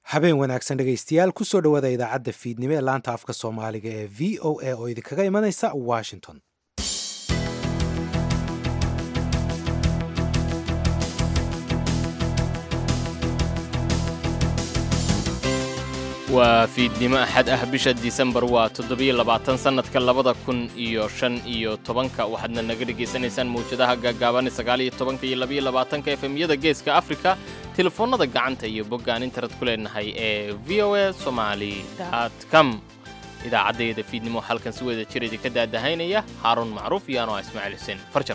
habeen wanaagsan dhegaystayaal kusoo dhowaada idaacadda fiidnimo ee laanta afka soomaaliga ee v o a oo idinkaga imanaysa washington waa fiidnimo axad ah bisha disembar waa toddobiyo labaatan sannadka labada kun iyo shan iyo tobanka waxaadna naga dhegaysanaysaan mawjadaha gaagaaban sagaaliyo tobanka iyo labiyo labaatanka efemyada geeska afrika telefoonnada gacanta iyo boggaan internet ku leenahay ee v o a somali com idaacaddayada fiidnimo halkan si wada jir idinka daadahaynaya haaruun macruuf iyo anoo ismaaciil xuseen farjar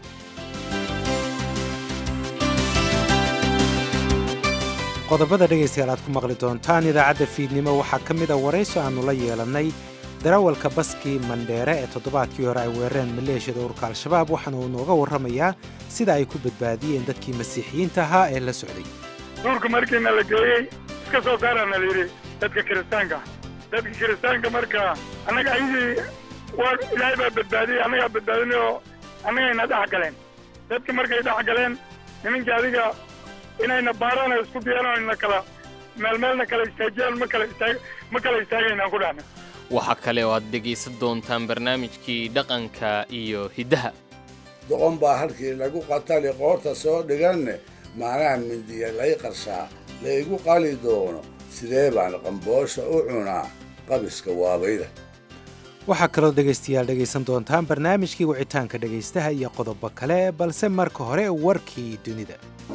qodobada dhegaystayaal aad ku maqli doontaan idaacadda fiidnimo waxaa ka mid a warayso aannu la yeelannay darawalka baskii mandheere ee toddobaadkii hore ay weerareen maleeshiyada ururka al-shabaab waxaana uu nooga warramayaa sida ay ku badbaadiyeen dadkii masiixiyiinta ahaa ee la socday duurka markiina la geeyey iska soo saaraana la yidhi dadka kiristaanka dadka kiristaanka marka annaga ayadii waa ilaahay baa badbaadiyey annagaa badbaadinay oo annagayna dhex galeen dadka markay dhex galeen nimankii adiga inayna baaraan isku diyaan na kala meelmeelna kala istaajiyaan ma kala istaag ma kala istaagaynaan ku dhahna waxaa kale oo aad dhegaysan doontaan barnaamijkii dhaqanka iyo hiddaha doqon baa halkii lagu qatali qoorta soo dhiganne macnaha mindiya lay qarshaa laygu qali doono sidee baan qamboosha u cunaa qabiska waabayda waxaa kaloo dhegaystayaal dhegaysan doontaan barnaamijkii wicitaanka dhegaystaha iyo qodobo kale balse marka hore warkii dunida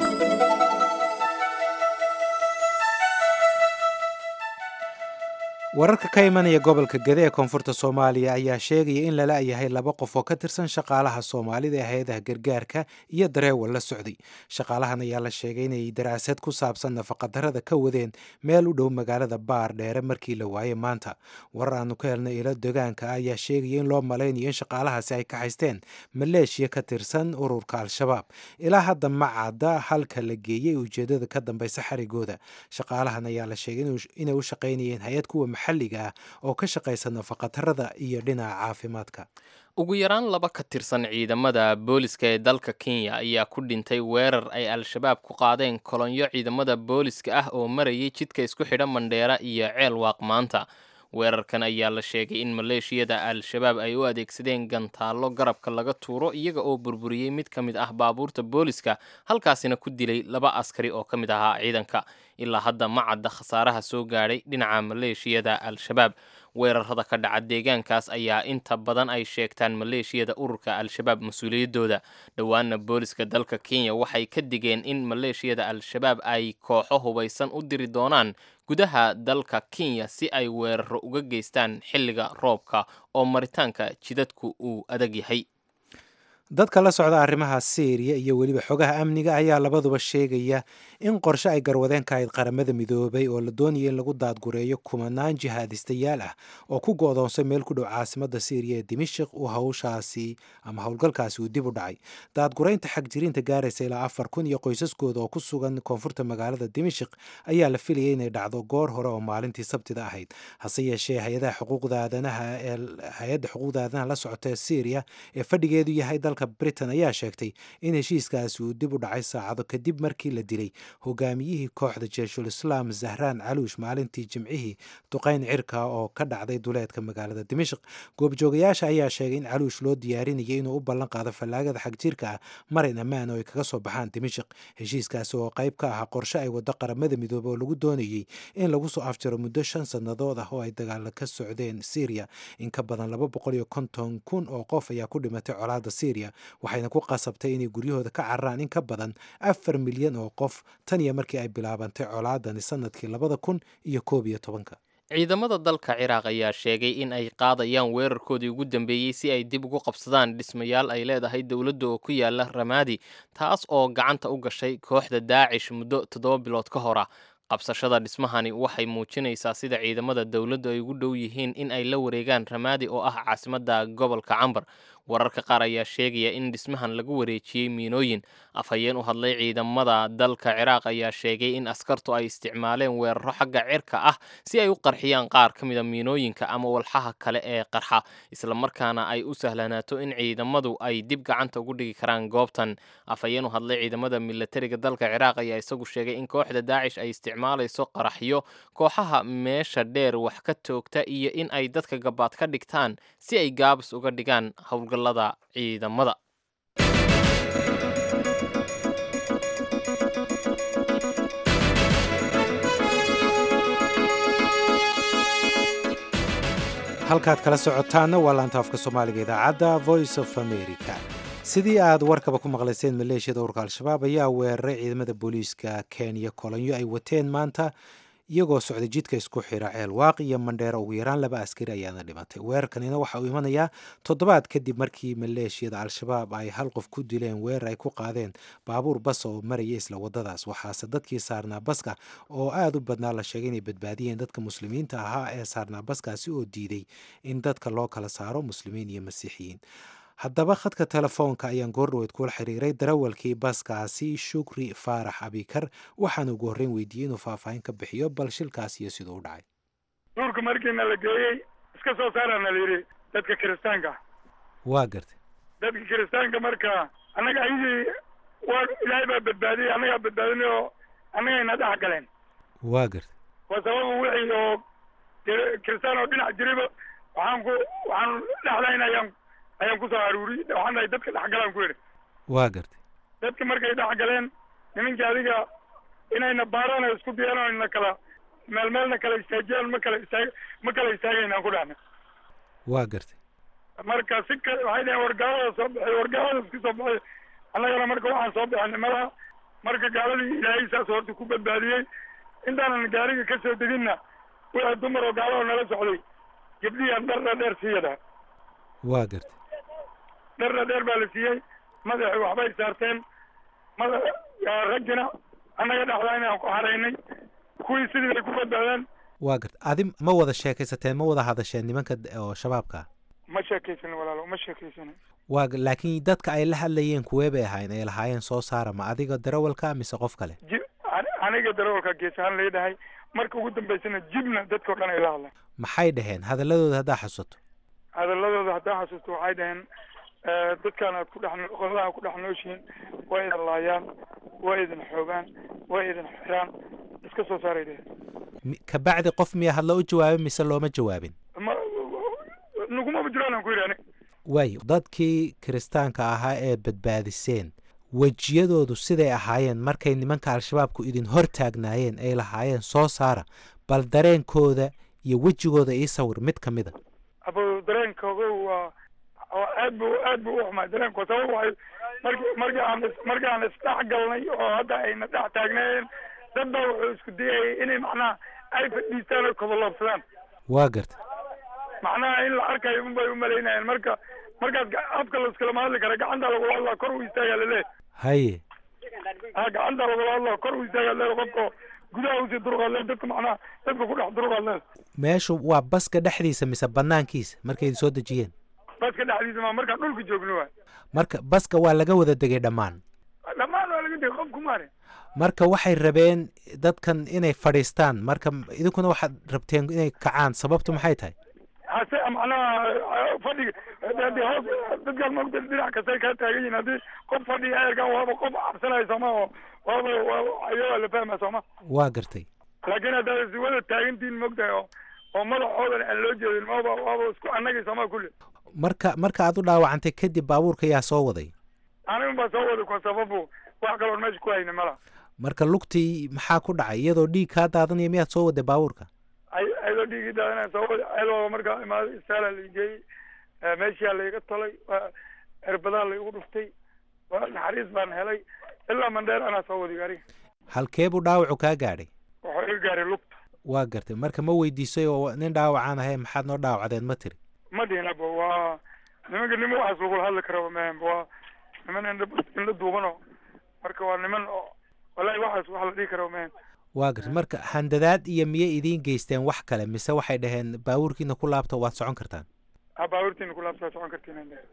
wararka ka imanaya gobolka gede ee koonfurta soomaaliya ayaa sheegaya in lala yahay laba qof oo ka tirsan shaqaalaha soomaalida ee hay-adaha gargaarka iyo dareewal la socday shaqaalahan ayaa la sheegay inay daraasad ku saabsan nafaqadarrada ka wadeen meel u dhow magaalada baar dheere markii la waayey maanta warar aanu ka helnay ilo degaanka ah ayaa sheegaya in loo malaynayo in shaqaalahaasi ay ka haysteen maleeshiya ka tirsan ururka al-shabaab ilaa hadda ma cadda halka la geeyey ujeedada ka dambaysa xarigooda shaqaalahan ayaa la sheegay inay u shaqaynayeen hay-ad kuwa maxalliga ah oo ka shaqaysa nafaqadarrada iyo dhinaca caafimaadka ugu yaraan laba ka tirsan ciidamada booliska ee dalka kenya ayaa ku dhintay weerar ay al-shabaab ku qaadeen kolonyo ciidamada booliska ah oo marayay jidka isku xidha mandheera iyo ceel waaq maanta weerarkan ayaa la sheegay in maleeshiyada al-shabaab ay u adeegsadeen gantaallo garabka laga tuuro iyaga oo burburiyey mid ka mid ah baabuurta booliska halkaasina ku dilay laba askari oo ka mid ahaa ciidanka ilaa hadda ma cadda khasaaraha soo gaadhay dhinaca maleeshiyada al-shabaab weerarada ka dhaca deegaankaas ayaa inta badan ay sheegtaan maleeshiyada ururka al-shabaab mas-uuliyaddooda dhowaana booliska dalka kenya waxay ka digeen in maleeshiyada al-shabaab ay kooxo hubaysan u diri doonaan gudaha dalka kenya si ay weeraro uga geystaan xilliga roobka oo maritaanka jidadku uu adag yahay dadka la socda arrimaha syriya iyo weliba xogaha amniga ayaa labaduba sheegaya in qorshe ay garwadeen ka ahayd qaramada midoobay oo la doonaya in lagu daadgureeyo kumanaan jihaadistayaal ah oo ku go-doonsay meel ku dhow caasimada syriya ee dimashik uu hawshaasi ama howlgalkaasi uu dib u dhacay daadgureynta xagjirinta gaaraysa ilaa afar kun iyo qoysaskooda oo ku sugan koonfurta magaalada dimashik ayaa la filayay inay dhacdo goor hore oo maalintii sabtida ahayd hase yeeshee hay-adaha xuquuqda aadanaha ee hay-adda xuquuqda aadanaha la socota ee syriya ee fadhigeedu yahay dalka britain ayaa sheegtay in heshiiskaasi uu dib u dhacay saacado kadib markii la dilay hogaamiyihii kooxda jeeshul islaam zahraan caluush maalintii jimcihii duqayn cirka oo ka dhacday duleedka magaalada dimashik goobjoogayaasha ayaa sheegay in caluush loo diyaarinayay inuu u ballan qaado fallaagada xagjirka ah marin ammaan oo ay kaga soo baxaan dimashik heshiiskaasi oo qayb ka ahaa qorshe ay waddo qaramada midoobey oo lagu doonayey in lagu soo afjaro muddo shan sannadood ah oo ay dagaala ka socdeen syriya in ka badan laba boqol iyo konton kun oo qof ayaa ku dhimatay colaadda syriya waxayna ku qasabtay inay guryahooda ka cararaan in ka badan afar milyan oo qof tan iyo markii ay bilaabantay colaadani sanadkii labada kun iyo koob iyo tobanka ciidamada dalka ciraaq ayaa sheegay in ay qaadayaan weerarkoodii ugu dambeeyey si ay dib ugu qabsadaan dhismayaal ay leedahay dowladda oo ku yaala ramaadi taas oo gacanta u gashay kooxda daacish muddo toddoba bilood ka hor ah qabsashada dhismahani waxay muujinaysaa sida ciidamada dowladdu ay ugu dhow yihiin in ay la wareegaan ramaadi oo ah caasimadda gobolka cambar wararka qaar ayaa sheegaya in dhismahan lagu wareejiyey miinooyin afhayeen u hadlay ciidamada dalka ciraaq ayaa sheegay in askartu ay isticmaaleen weeraro xagga cirka ah si ay u qarxiyaan qaar ka mida miinooyinka ama walxaha kale ee qarxa islamarkaana ay u sahlanaato in ciidamadu ay dib gacanta ugu dhigi karaan goobtan afhayeen u hadlay ciidamada milatariga dalka ciraaq ayaa isagu sheegay in kooxda daacish ay isticmaalayso qaraxyo kooxaha meesha dheer wax ka toogta iyo in ay dadka gabaad ka dhigtaan si ay gaabis uga dhigaan howlgallada ciidamada halkaad kala socotaanna waa laanta afka soomaaliga idaacadda voice of america sidii aad warkaba ku maqlayseen maleeshiyada urka al-shabaab ayaa weeraray ciidamada booliiska kenya kolonyo ay wateen maanta iyagoo socday jidka isku xira ceel waaq iyo mandheero ugu yaraan laba askari ayaana dhimatay weerarkanina waxa uu imanayaa toddobaad kadib markii maleeshiyada al-shabaab ay hal qof ku dileen weerar ay ku qaadeen baabuur bas oo maraya isla wadadaas waxaase dadkii saarnaa baska oo aada u badnaa la sheegay inay badbaadiyeen dadka muslimiinta ahaa ee saarnaa baskaasi oo diiday in dadka loo kala saaro muslimiin iyo masiixiyiin haddaba khadka telefoonka ayaan goordhaweyd kula xiriiray darawalkii baskaasi shukri faarax abikar waxaana ugu horreyn weydiiyey inuu faahfaahin ka bixiyo bal shilkaas iyo siduu u dhacay duurka markiina la geeyey iska soo saarana la yidhi dadka kiristaanka waa gartay dadka kiristaanka marka annaga ayadii waa ilaahay baa badbaadiyey annagaa badbaadinay oo annagayna dhex galeen waa gartay waa sababa wixii oo kiristaan oo dhinac jiriba waxaan ku waxaan dhexdayn ayaan ayaan kusoo aruuriyey waxaan dhahay dadka dhexgalaan ku yidhi waa gartay dadki markay dhex galeen nimankii adiga inayna baaraan oo isku diyaan oo ina kala meel meelna kala istaajiyaan ma kala istaag ma kala istaagaynaan ku dhahna waa gartay marka si ka waxay dhaheen wargaalada soo baxay wargaalada iska soo baxay annagana marka waxaan soo baxay nimada marka gaaladii ilaahay saas horta ku badbaadiyey intaanan gaariga ka soo deginna wixii dumar oo gaalada nala socday gabdhihian dharna dheer siiyada waa gartay dharna dheer baa la siiyey madaxi waxbay saarteen mada raggina annaga dhexdaa inaan ku haraynay kuwii sidii bay ku badbaadeen waa gartay adi ma wada sheekaysateen ma wada hadasheen nimanka oo shabaabka ma sheekaysanin walaalo ma sheekaysanin waa laakiin dadka ay la hadlayeen kuwee bay ahayn ay lahaayeen soo saara ma adiga darawalka mise qof kale ji aniga darawalka gees ahaan leedahay marka ugu dambaysana jibna dadka o dhan ay la hadleen maxay dhaheen hadaladooda haddaa xasuuto hadaladooda haddaa xasuusto waxay dhaheen dadkaan aad ku dhex qoladaha ku dhex nooshihiin waa idin laayaan waa idin xoogaan waa idin xiraan iska soo saaray dhaheen kabacdi qof miya hadla u jawaabin mise looma jawaabin ma nagumaba jiraan aan ku yidhi anig waayo dadkii kiristaanka ahaa ee badbaadiseen wejiyadoodu siday ahaayeen markay nimanka al-shabaabku idin hor taagnaayeen ay lahaayeen soo saara bal dareenkooda iyo wejigooda ii sawir mid ka mid a abo dareenkooga waa aad bu aad bu u xumaay dareenkoo sabab waxay marki markii aan markii aan isdhex galnay oo hadda ayna dhex taagnaayeen dad baa wuxuu isku dayayay inay macnaha ay fadhiistaan oo koboloobsadaan waa gartay macnaha in la arkayo unbay umalaynayeen marka markaas afka laiskalama hadli kara gacanta lagula hadlaa kor u istaagaa laleeyahy haye ha gacanta lagula hadlaa kor u istaagaa leeyahy qofka gudaha usii duruqaad leed dadka macnaha dadka ku dhex duruqaad leed meeshu waa baska dhexdiisa mise banaankiisa markay idin soo dejiyeen baska dhexdiisa ma markaan dhulka joogno waay marka baska waa laga wada degay dhammaan dhammaan waa laga degay qof kumaari marka waxay rabeen dadkan inay fadhiistaan marka idinkuna waxaad rabteen inay kacaan sababtu maxay tahay hase macnaha fadhiga hadii hoos dadkaan maogta dhinac kastay kaa taagan yihin haddii qof fadhiga eerkan waaba qof cabsanaya sooma oo waaba ayagaa la fahma sooma waa gartay laakiin haddaad si wada taagantihin mogtahay oo oo madaxoodan aan loo jeedin waaba waaba isku annagii sooma kulli marka marka aad u dhaawacantay kadib baabuurka yaa soo waday anigun baa soo waday ko sababu wax kaloon meesha ku hayni mala marka lugtii maxaa ku dhacay iyadoo dhiig kaa daadanaya miyaad soo waday baabuurka ay ayadoo dhiigii daadana soo waday ceelooba markaa imaado istaalaa la geeyey meeshaa layga tolay cirbadaa laygu dhuftay naxariis baan helay ilaa mandheer anaa soo waday gaariga halkee buu dhaawacu kaa gaadhay wuxuu iga gaaray lugta waa gartay marka ma weydiisay oo nin dhaawacaan ahay maxaad noo dhaawacdeen ma tiri ma dhihin aba waa nimanka nima waxaas lagula hadli kara mahan waa niman indha indha duubano marka waa niman oo wallahi waxaas wax la dhihi kara mahan waa gartay marka handadaad iyo miyay idiin geysteen wax kale mise waxay dhaheen baabuurkiina ku laabta waad socon kartaan ha baabuurtiina ku laabtaa socon kartiin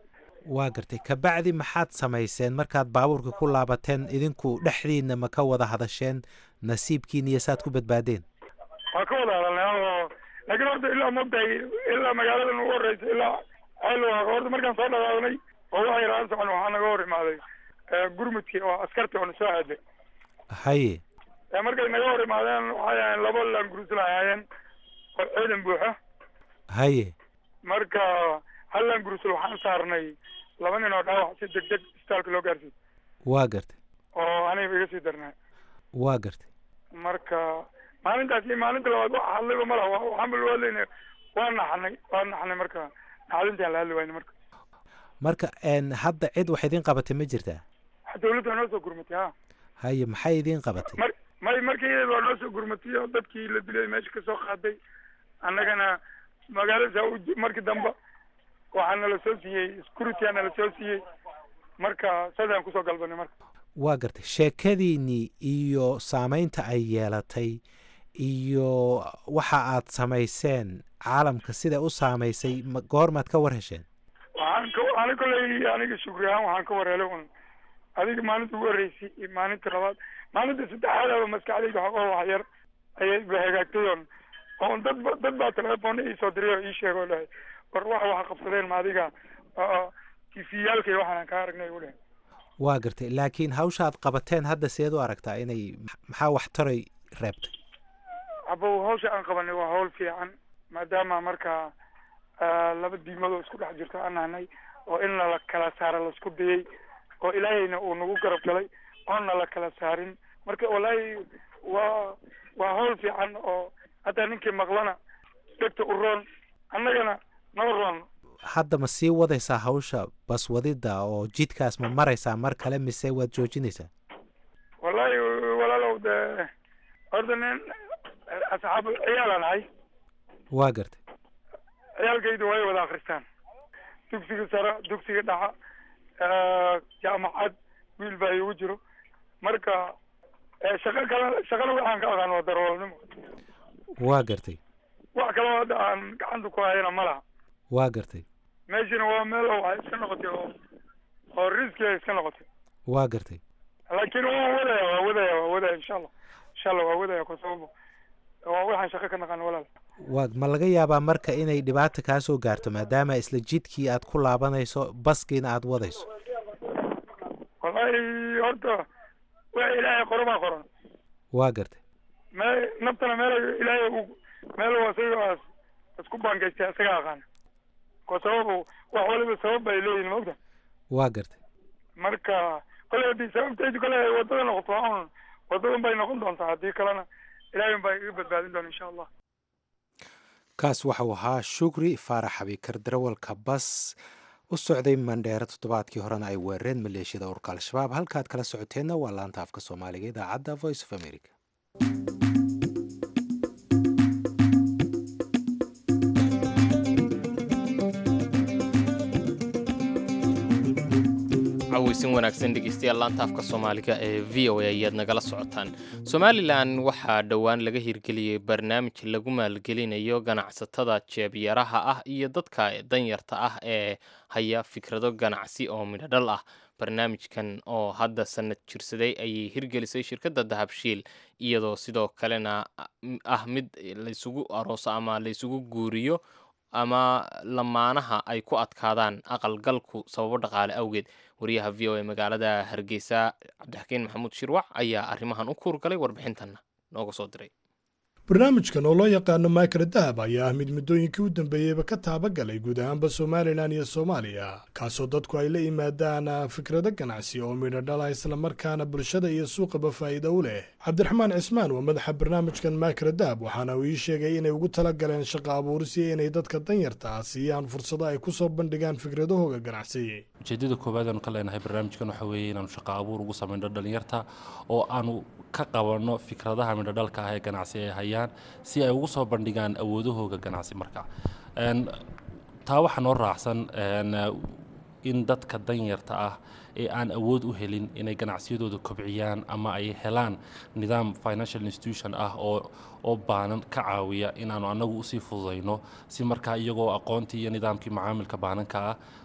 waa gartay kabacdi maxaad samayseen markaad baabuurka ku laabateen idinku dhexdiinna ma ka wada hadasheen nasiibkiina iyo saad ku badbaadeen waa ka wada hadalnay oo laakiin horta ilaa mogtahay ilaa magaaladan ugu horeysa ilaa ceelwaaqa horta markaan soo dhawaagnay oo waxay raan socon waxaa naga hor imaaday gurmudkii oo askartii oo na soo aaday haye markay naga hor imaadeen waxay ahayn laba laangurusla ahaayeen oo ciidan buuxa haye marka hal laangurusul waxaan saarnay laba nin oo dhaawac si deg deg isbitaalka loo gaarsiiy waa gartay oo aniga iga sii darnaa waa gartay marka maalintaas iyo maalinta labaad wax hadlayba ma laha waxaan bal hadlayna waa naxnay waa naxnay marka naxdintaan la hadli wayna marka marka hadda cid wax idiin qabatay ma jirtaa dawladda waa noo soo gurmatay ha haye maxay idiin qabatay mar may markii iyada waa noo soo gurmatay oo dadkii la dilay meesha kasoo qaaday annagana magaalada markii dambe waxaa nala soo siiyey security aa nala soo siiyey marka sadaan kusoo galbanay marka waa gartay sheekadiinnii iyo saameynta ay yeelatay iyo waxa aad samayseen caalamka sida u saamaysay ma goormaad ka war hesheen waxaan ka ani kolley aniga shukri ahaan waxaan ka war helay un adiga maalinta ugu horreysay iyo maalinta labaad maalinta saddexaadaba maskaxdayda waxooga wax yar ayay ba hagaagtay on oon dad ba dad baa telefoona iisoo diray oo ii sheega oo dhahay war waxa wax qabsadeen ma adiga tifiyaalka iyo waxaan kaa aragnay u dhahay waa gartay laakiin hawsha aad qabateen hadda seed u aragtaa inay maxaa waxtaray reebtay abow hawsha aan qabanay waa hawl fiican maadaama marka laba diimadoo isku dhex jirto aan nahnay oo in nala kala saara laisku dayay oo ilaahayna uu nagu garab galay oona la kala saarin marka wallaahi waa waa hawl fiican oo hadda ninkii maqlana dhegta u roon annagana noo roon hadda ma sii wadaysaa hawsha baswadida oo jidkaas ma maraysaa mar kale mise waad joojinaysaa wallaahi walaalow dee horta nin asxaab ciyaalaan ahay waa gartay ciyaalkaydu way wada akristaan dugsiga sare dugsiga dhaxa jaamacad wiil baa iigu jiro marka shaqo kale shaqana waxaan ka aqaan waa darwalnimo waa gartay wax kaloo hadda aan gacanta ku hayana ma laha waa gartay meeshana waa meel waxay iska noqotay oo oo riski ay iska noqotay waa gartay laakiin waa wadaya waa wadaya waa wadaya insha allah insha allah waa wadaya ku sababo waa waxaan shaqo ka naqaan walaal waa ma laga yaabaa marka inay dhibaata kaa soo gaarto maadaama isla jidkii aad ku laabanayso baskiina aad wadayso wallaahi horta wax ilaahay qoro baa qoran waa gartay me naftana meel ilaahay uu meel isaga isku baangaystay isaga aqaana ko sababu wax waliba sabab bay leeyihin maogta waa gartay marka kole haddii sababtaydu kale wadada noqoto un wadadan bay noqon doontaa haddii kalena ilaahay baa iga badbaadin doona insha allah kaas waxau ahaa shukri faarax xabiikar darawalka bas u socday mandheero toddobaadkii horena ay weerareen maleeshiyada ururka al-shabaab halkaad kala socoteenna waa laanta afka soomaaliga idaacadda voice of america caweysin wanaagsan dhegeystayaal laanta afka soomaaliga ee v o a ayaad nagala socotaan somalilan waxaa dhowaan laga hirgeliyey barnaamij lagu maalgelinayo ganacsatada jeebyaraha ah iyo dadka danyarta ah ee haya fikrado ganacsi oo midhodhal ah barnaamijkan oo hadda sanad jirsaday ayay hirgelisay shirkadda dahabshiil iyadoo sidoo kalena ah mid laysugu arooso ama laysugu guuriyo ama lamaanaha ay ku adkaadaan aqalgalku sababo dhaqaale awgeed wariyaha v o a magaalada hargeysa cabdixakiin maxamuud shirwac ayaa arrimahan u kuurgalay warbixintanna nooga soo diray barnaamijkan oo loo yaqaano maakara dahab ayaa ah mid muddooyinkii u dambeeyeyba ka taabagalay guud ahaanba somalilan iyo soomaaliya kaasoo dadku ay la yimaadaan fikrado ganacsi oo midho dhala islamarkaana bulshada iyo suuqaba faa'iido u leh cabdiraxmaan cismaan waa madaxa barnaamijkan maakara dahab waxaana uu ii sheegay inay ugu tala galeen shaqo abuuris iyo inay dadka danyarta ah siiyaan fursado ay ku soo bandhigaan fikradahooga ganacsi ujeedada koowaad aanu ka leenahay barnaamijkan waxa weeye inaanu shaqo abuur ugu samayno dhalinyarta oo aanu ka qabanno fikradaha midhodhalka ah ee ganacsi ay hayaan si ay ugu soo bandhigaan awoodahooga ganacsi marka taa waxaa noo raacsan in dadka danyarta ah ee aan awood u helin inay ganacsiyadooda kobciyaan ama ay helaan nidaam financial institution ah oo oo baanan ka caawiya inaanu annagu usii fududayno si markaa iyagoo aqoontii iyo nidaamkii macaamilka baananka ah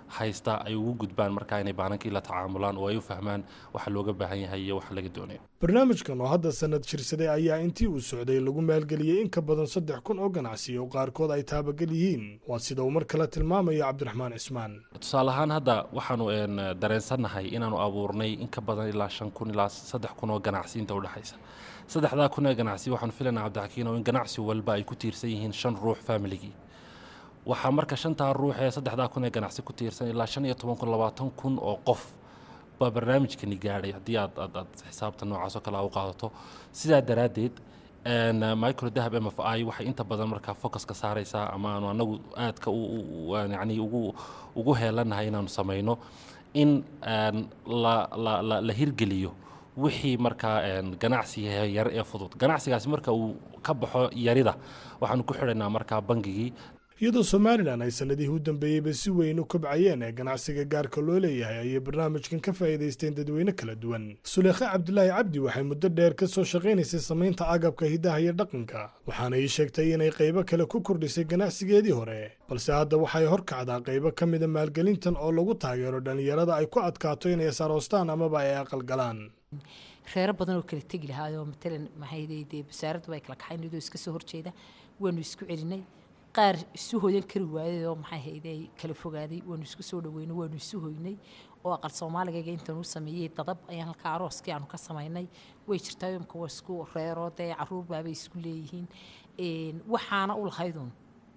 haysta ay ugu gudbaan markaa inay baanankii la tacaamulaan oo ay u fahmaan waxa looga baahan yahay iyo waxa laga doonayo barnaamijkan oo hadda sanad jirsaday ayaa intii uu socday lagu maalgeliyey in ka badan saddex kun oo ganacsi oo qaarkood ay taabagel yihiin waa sida uu mar kale tilmaamayo cabdiraxmaan cismaan tusaale ahaan hadda waxaanu dareensannahay inaanu abuurnay in ka badan ilaa shan kun ilaa saddex kun oo ganacsi inta udhexaysa saddexdaa kun ee ganacsi waxaanu filaynaa cabdixakiin oo in ganacsi walba ay ku tiirsan yihiin shan ruux familigii waxaa marka shantaa ruux ee saddexdaa kun ee ganacsi ku tiirsan ilaa shan iyo toban kun labaatan kun oo qof baa barnaamijkani gaadhay haddii aad aad aad xisaabta noocaas oo kale a u qaadato sidaa daraaddeed micro dahab m f i waxay inta badan markaa focuska saaraysaa ama aanu anagu aadka yani ugu ugu heelanahay inaanu samayno in la la la la hirgeliyo wixii markaa ganacsiga yar ee fudud ganacsigaasi marka uu ka baxo yarida waxaanu ku xidhaynaa markaa bangigii iyadoo somalilan ay sanadihii u dambeeyeyba si weyn u kobcayeen ee ganacsiga gaarka loo leeyahay ayay barnaamijkan ka faa'iidaysteen dadweyne kala duwan suleekhe cabdulaahi cabdi waxay muddo dheer ka soo shaqaynaysay samaynta agabka hidaha iyo dhaqanka waxaana ii sheegtay inay qaybo kale ku kordhisay ganacsigeedii hore balse hadda waxay horkacdaa qaybo ka mida maalgelintan oo lagu taageero dhallinyarada ay ku adkaato inay saroostaan amaba ay aqalgalaan reero badan oo kala tegi lahaayoo matalan maxay dee wasaaraddu ay kala kaxayn iyadoo iska soo horjeeda waanu isku celinay qaar isu hoyan kari waayay oo maxay hayday kala fogaaday waanu isku soo dhaweynay waanu isu hoynay oo aqal soomaaligayga intaan u sameeyey dadab ayaan halka arooskii aanu ka samaynay way jirtaa imka waa isku reero dee caruur baabay isku leeyihiin waxaana u lahaydun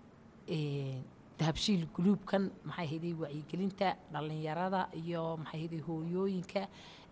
dahabshiil guluubkan maxay hayday wacyigelinta dhallinyarada iyo maxay hayday hooyooyinka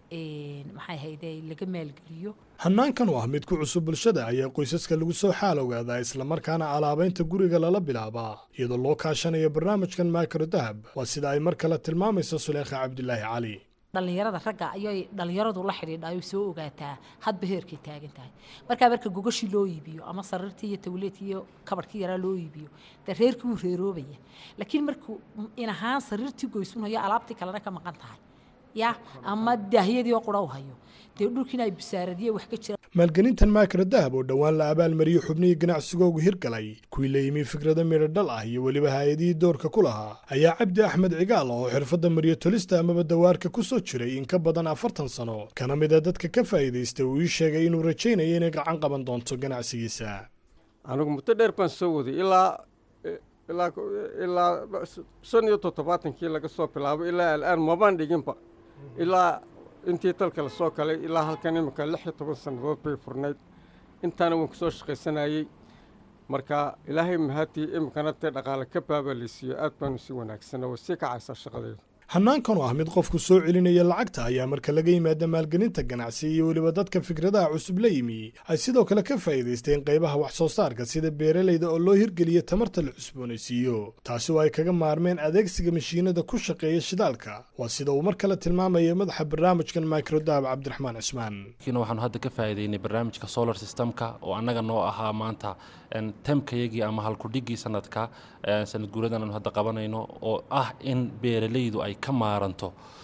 maxay hayday laga maalgeliyo hannaankan oo ah mid ku cusub bulshada ayaa qoysaska lagu soo xaal ogaadaa islamarkaana alaabaynta guriga lala bilaabaa iyadoo loo kaashanayo barnaamijkan maakaro dahab waa sida ay mar kale tilmaamayso suleekha cabdilaahi cali dhallinyarada ragga ayay dhallinyaradu la xidhiidha ayuu soo ogaataa hadba heerkay taagan tahay markaa marka gogashii loo iibiyo ama sariirtii iyo tawleedkii iyo kabarhkii yaraa loo iibiyo dee reerkii wuu reeroobaya laakiin markuu in ahaan sariirtii goysunayo alaabtii kalena ka maqan tahay ya ama daahyadii oo qura u hayo dee dhulkiina ay bisaaradiye wax ka jira maalgelintan maakara dahab oo dhowaan la abaalmariyey xubnihii ganacsigoogu hirgalay kuwii la yimi fikrado midho dhal ah iyo weliba hay-adihii doorka ku lahaa ayaa cabdi axmed cigaal oo xirfadda mariyo tolista amaba dawaarka ku soo jiray in ka badan afartan sano kana mid a dadka ka faa'iidaystay uu ii sheegay inuu rajaynayo inay gacan qaban doonto ganacsigiisa anigu muddo dheer baan soo waday ilaa ilaa ilaa shan iyo toddobaatankii laga soo bilaabo ilaa al'aan mabaan dhiginba ilaa intii dalka la soo galay ilaa halkan iminka lix iyo toban sannadood bay furnayd intaana waan ku soo shaqaysanayey marka ilaahay mahadii iminkana dee dhaqaale ka baabaleysiiyo aad baanu si wanaagsan oo sii kacaysaa shaqadeedu hannaankan oo ah mid qofku soo celinaya lacagta ayaa marka laga yimaada maalgelinta ganacsi iyo weliba dadka fikradaha cusub la yimi ay sidoo kale ka faa'iidaysteen qaybaha wax soo saarka sida beeralayda oo loo hirgeliya tamarta la cusboonaysiiyo taasi oo ay kaga maarmeen adeegsiga mashiinada ku shaqeeya shidaalka waa sida uu mar kale tilmaamaya madaxa barnaamijkan microdahab cabdiraxmaan cismaan kiina waxaanu hadda ka faa'iidaynay barnaamijka solar systemka oo annaga noo ahaa maanta temkayagii ama halkudhigii sanadka sanad guuradan aanu hadda qabanayno oo ah in beeralaydu ay ka maaranto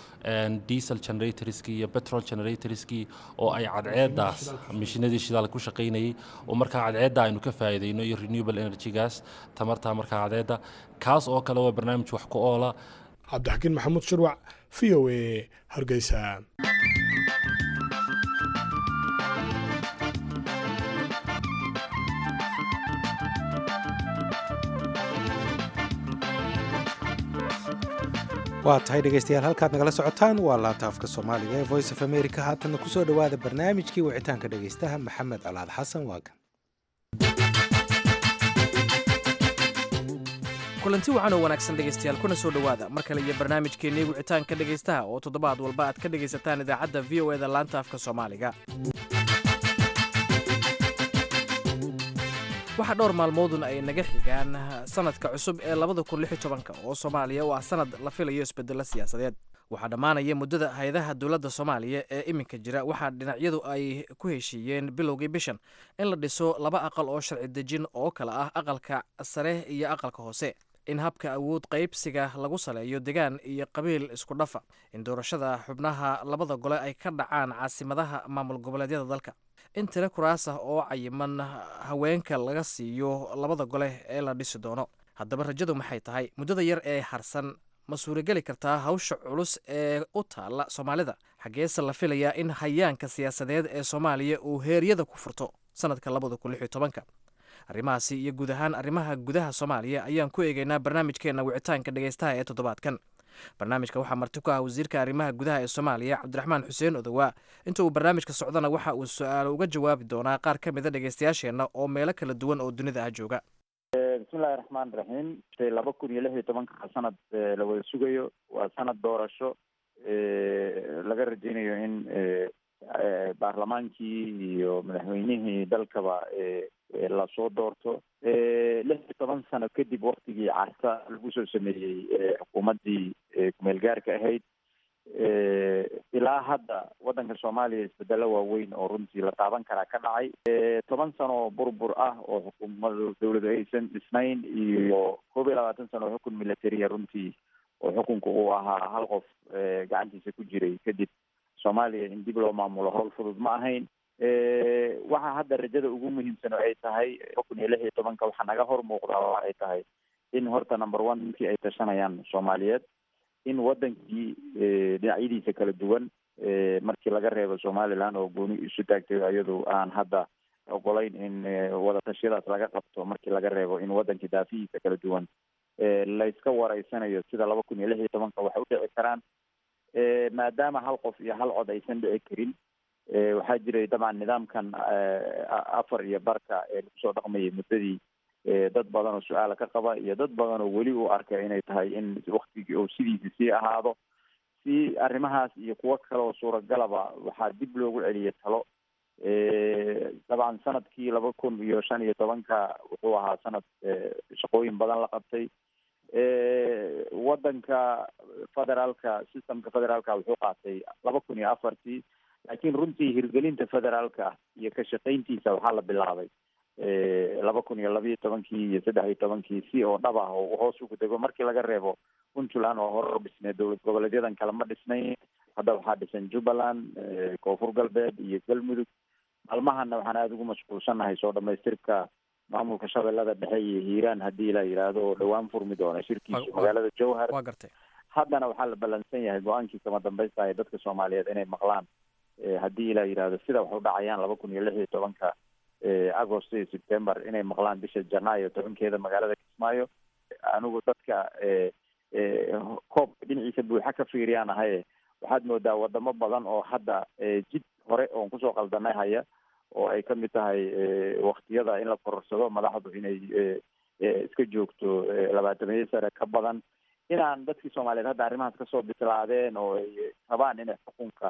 diesel generatorskii iyo petrol generatorskii oo ay cadceeddaas mishinadii shidaalka ku shaqaynayay oo markaa cadceedda aynu ka faa'iidayno iyo renewable energy-gaas tamarta markaa cadceedda kaas oo kale waa barnaamij wax ku oola cabdixakiin maxamuud shirwac v o a hargeysa waa tahay dhegaystayaal halkaad nagala socotaan waa laanta afka soomaaliga ee voice of america haatanna kusoo dhowaada barnaamijkii wicitaanka dhegaystaha maxamed colaad xasan waagan kulanti waxaan oo wanaagsan dhegaystayaal kuna soo dhowaada mar kale iyo barnaamijkeennii wicitaanka dhegaystaha oo toddobaad walba aad ka dhegaysataan idaacadda v o eda laanta afka soomaaliga waxaa dhowr maalmoodun ay naga xigaan sanadka cusub ee labada kun lix iyo tobanka oo soomaaliya oo ah sanad la filayo isbedelo siyaasadeed waxaa dhammaanaya muddada hay-adaha dowladda soomaaliya ee iminka jira waxaa dhinacyadu ay ku heshiiyeen bilowgii bishan in la dhiso laba aqal oo sharci dejin oo kale ah aqalka sare iyo aqalka hoose in habka awood qaybsiga lagu saleeyo degaan iyo qabiil isku dhafa in doorashada xubnaha labada gole ay ka dhacaan caasimadaha maamul goboleedyada dalka in tiro kuraas ah oo cayiman haweenka laga siiyo labada gole ee la dhisi doono haddaba rajadu maxay tahay muddada yar ee harsan ma suurageli kartaa hawsha culus ee u taalla soomaalida xaggeese la filayaa in hayaanka siyaasadeed ee soomaaliya uu heeryada ku furto sanadka labada kun lix iyo tobanka arrimahaasi iyo guud ahaan arrimaha gudaha soomaaliya ayaan ku eegaynaa barnaamijkeenna wicitaanka dhegaystaha ee toddobaadkan barnaamijka waxaa marti ku ah wasiirka arrimaha gudaha ee soomaaliya cabdiraxmaan xuseen odowaa inta uu barnaamijka socdana waxa uu su-aalo uga jawaabi doonaa qaar ka mida dhegaystayaasheenna oo meelo kala duwan oo dunida ah jooga bismillahi raxmaan raxiim laba kun iyo lix iyo tobanka sanad la wada sugayo waa sanad doorasho laga rajeynayo in baarlamaankii iyo madaxweynihii dalkaba lasoo doorto lix iyo toban sano kadib waktigii carta lagu soo sameeyey xukuumaddii kumeel gaarka ahayd ilaa hadda waddanka soomaaliya isbedelo waaweyn oo runtii la taaban karaa ka dhacay toban sano burbur ah oo xukuumada dawladu aysan dhisnayn iyo koob iyo labaatan sano oo xukun militariya runtii oo xukunka uu ahaa hal qof gacantiisa ku jiray kadib soomaaliya in dib loo maamulo howl fudud ma ahayn waxa hadda rajada ugu muhiimsan oo ay tahay kun iyo lix iyo tobanka waxaa naga hor muuqdaa oo ay tahay in horta number one markii ay tashanayaan soomaaliyeed in wadankii dhinacyadiisa kala duwan markii laga reebo somaliland oo gooni isu taagtay iyadu aan hadda ogolayn in wadatashyadaas laga qabto markii laga reebo in wadankii daafihiisa kala duwan layska wareysanayo sida laba kun iyo lix iyo tobanka waxay u dhici karaan maadaama hal qof iyo hal cod aysan dhici karin waxaa jiray dabcan nidaamkan afar iyo barka ee lagu soo dhaqmayay muddadii dad badan oo su-aala ka qaba iyo dad badan oo weli u arka inay tahay in waktigii oo sidiisi sii ahaado si arrimahaas iyo kuwo kale oo suuragalaba waxaa dib loogu celiyay talo dabcan sanadkii laba kun iyo shan iyo tobanka wuxuu ahaa sanad shaqooyin badan la qabtay wadanka federaalka systemka federaalka wuxuu qaatay laba kun iyo afartii laakiin runtii hirgelinta federaalka iyo ka shaqayntiisa waxaa la bilaabay laba kun iyo labiiyo tobankii iyo saddex iyo tobankii si oo dhab ah oo hoos ugu dego markii laga reebo puntland oo hore dhisneed dowlad goboleedyadan kale ma dhisnayn hadda waxaa dhisan jubbaland koonfur galbeed iyo galmudug maalmahana waxaan aada ugu mashquulsanahay soo dhamaystirka maamulka shabeellada dhexe iyo hiiraan haddii la yidhaahdo oo dhowaan furmi doona shirkiisu magaalada jowhar waa gartay haddana waxaa la ballansan yahay go-aankii kama dambaysta ee dadka soomaaliyeed inay maqlaan haddii la yidhaahdo sida wax u dhacayaan laba kun iyo lix iyo tobanka agost iyo september inay maqlaan bisha janaayo tobankeeda magaalada kismaayo anigu dadka koobka dhinaciisa buuxa ka fiiriyaan ahaye waxaad moodaa wadamo badan oo hadda jid hore oon kusoo qaldanay haya oo ay kamid tahay waktiyada in la kororsado madaxdu inay iska joogto labaatamiyo sane ka badan inaan dadkii soomaaliyeed hadda arrimahaas kasoo bislaadeen oo ay rabaan inay xukunka